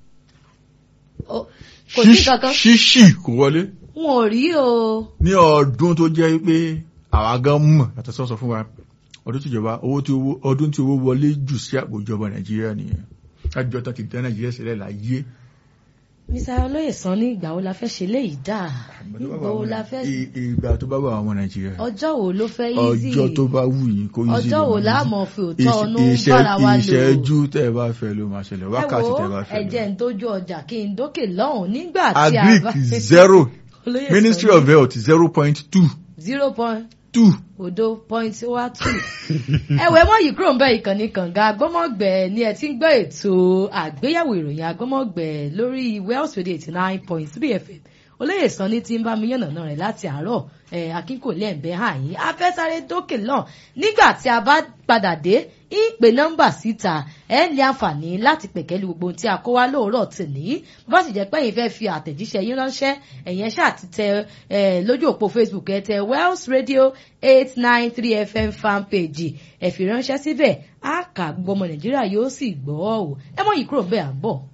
Ó- kò sí Ṣíṣ- kankan. ṣíṣì kò wọlé wọn ò rí o. ní ọdún tó jẹ́ pé àwa gan mọ̀ yàtọ̀ sọ́sọ fún wa ọdún tí ìjọba owó tí owó ọdún tí owó wọlé jù sí àpò ìjọba nàìjíríà nìyẹn lájọ tán ti dá nàìjíríà sílẹ̀ láyé mr olóyè sàn ní ìgbà wo la fẹ́ ṣe léyìí dáa ìgbà wo la fẹ́ I- ìgbà tó bá wà àwọn nàìjíríà ọjọ́ wo ló fẹ́ easy ọjọ́ tó bá wù yín kó yí sí ọjọ́ wo lè máa la yí sí. mọ̀ fi òótọ́ ọ̀nù Ìṣe- bára wa lò ìṣẹ́jú tẹ́ ẹ bá fẹ́ ló máa ṣẹlẹ̀ wákàtí tẹ́ ẹ bá ẹ wo fẹ́ ẹ̀jẹ̀ lọ. ń dójú ọjà kí n dókè lọ́hùn nígbà tí a agric bá zero Olóyè ministry Sànní, of health zero point two zero point two odo point wa two ẹwẹ mọ yìí kúrò ń bẹ ìkànnì kànga agbọmọgbẹ ni ẹ ti ń gbọ́ ètò àgbéyẹ̀wò ìròyìn agbọmọgbẹ lórí Wells Radio eighty nine point three FM olóyè Sànní tí ń bá mi yànnàná rẹ̀ láti àárọ̀ ẹ akínkòlẹ ẹbẹ àyín afẹsáré dókè lọ nígbà tí a bá padà dé ìpè nọ́mbà síta ẹ ní àǹfààní láti pẹ̀kẹ́lú gbogbo ohun tí a kó wá lóòrọ̀ tìní bó sì jẹ́ pé ẹ̀yin fẹ́ fi àtẹ̀jíṣẹ́ yín ránṣẹ́ ẹ̀yin ṣáà ti tẹ ẹ lójú òpó Facebook ẹ tẹ Wells Radio eight nine three FM fan page ẹ fi ránṣẹ́ síbẹ̀ á kà gbogbo ọmọ Nàìjíríà yóò sì gbọ́ ọ ẹ mọ̀ yìí kúrò bẹ́ẹ̀ à ń bọ̀.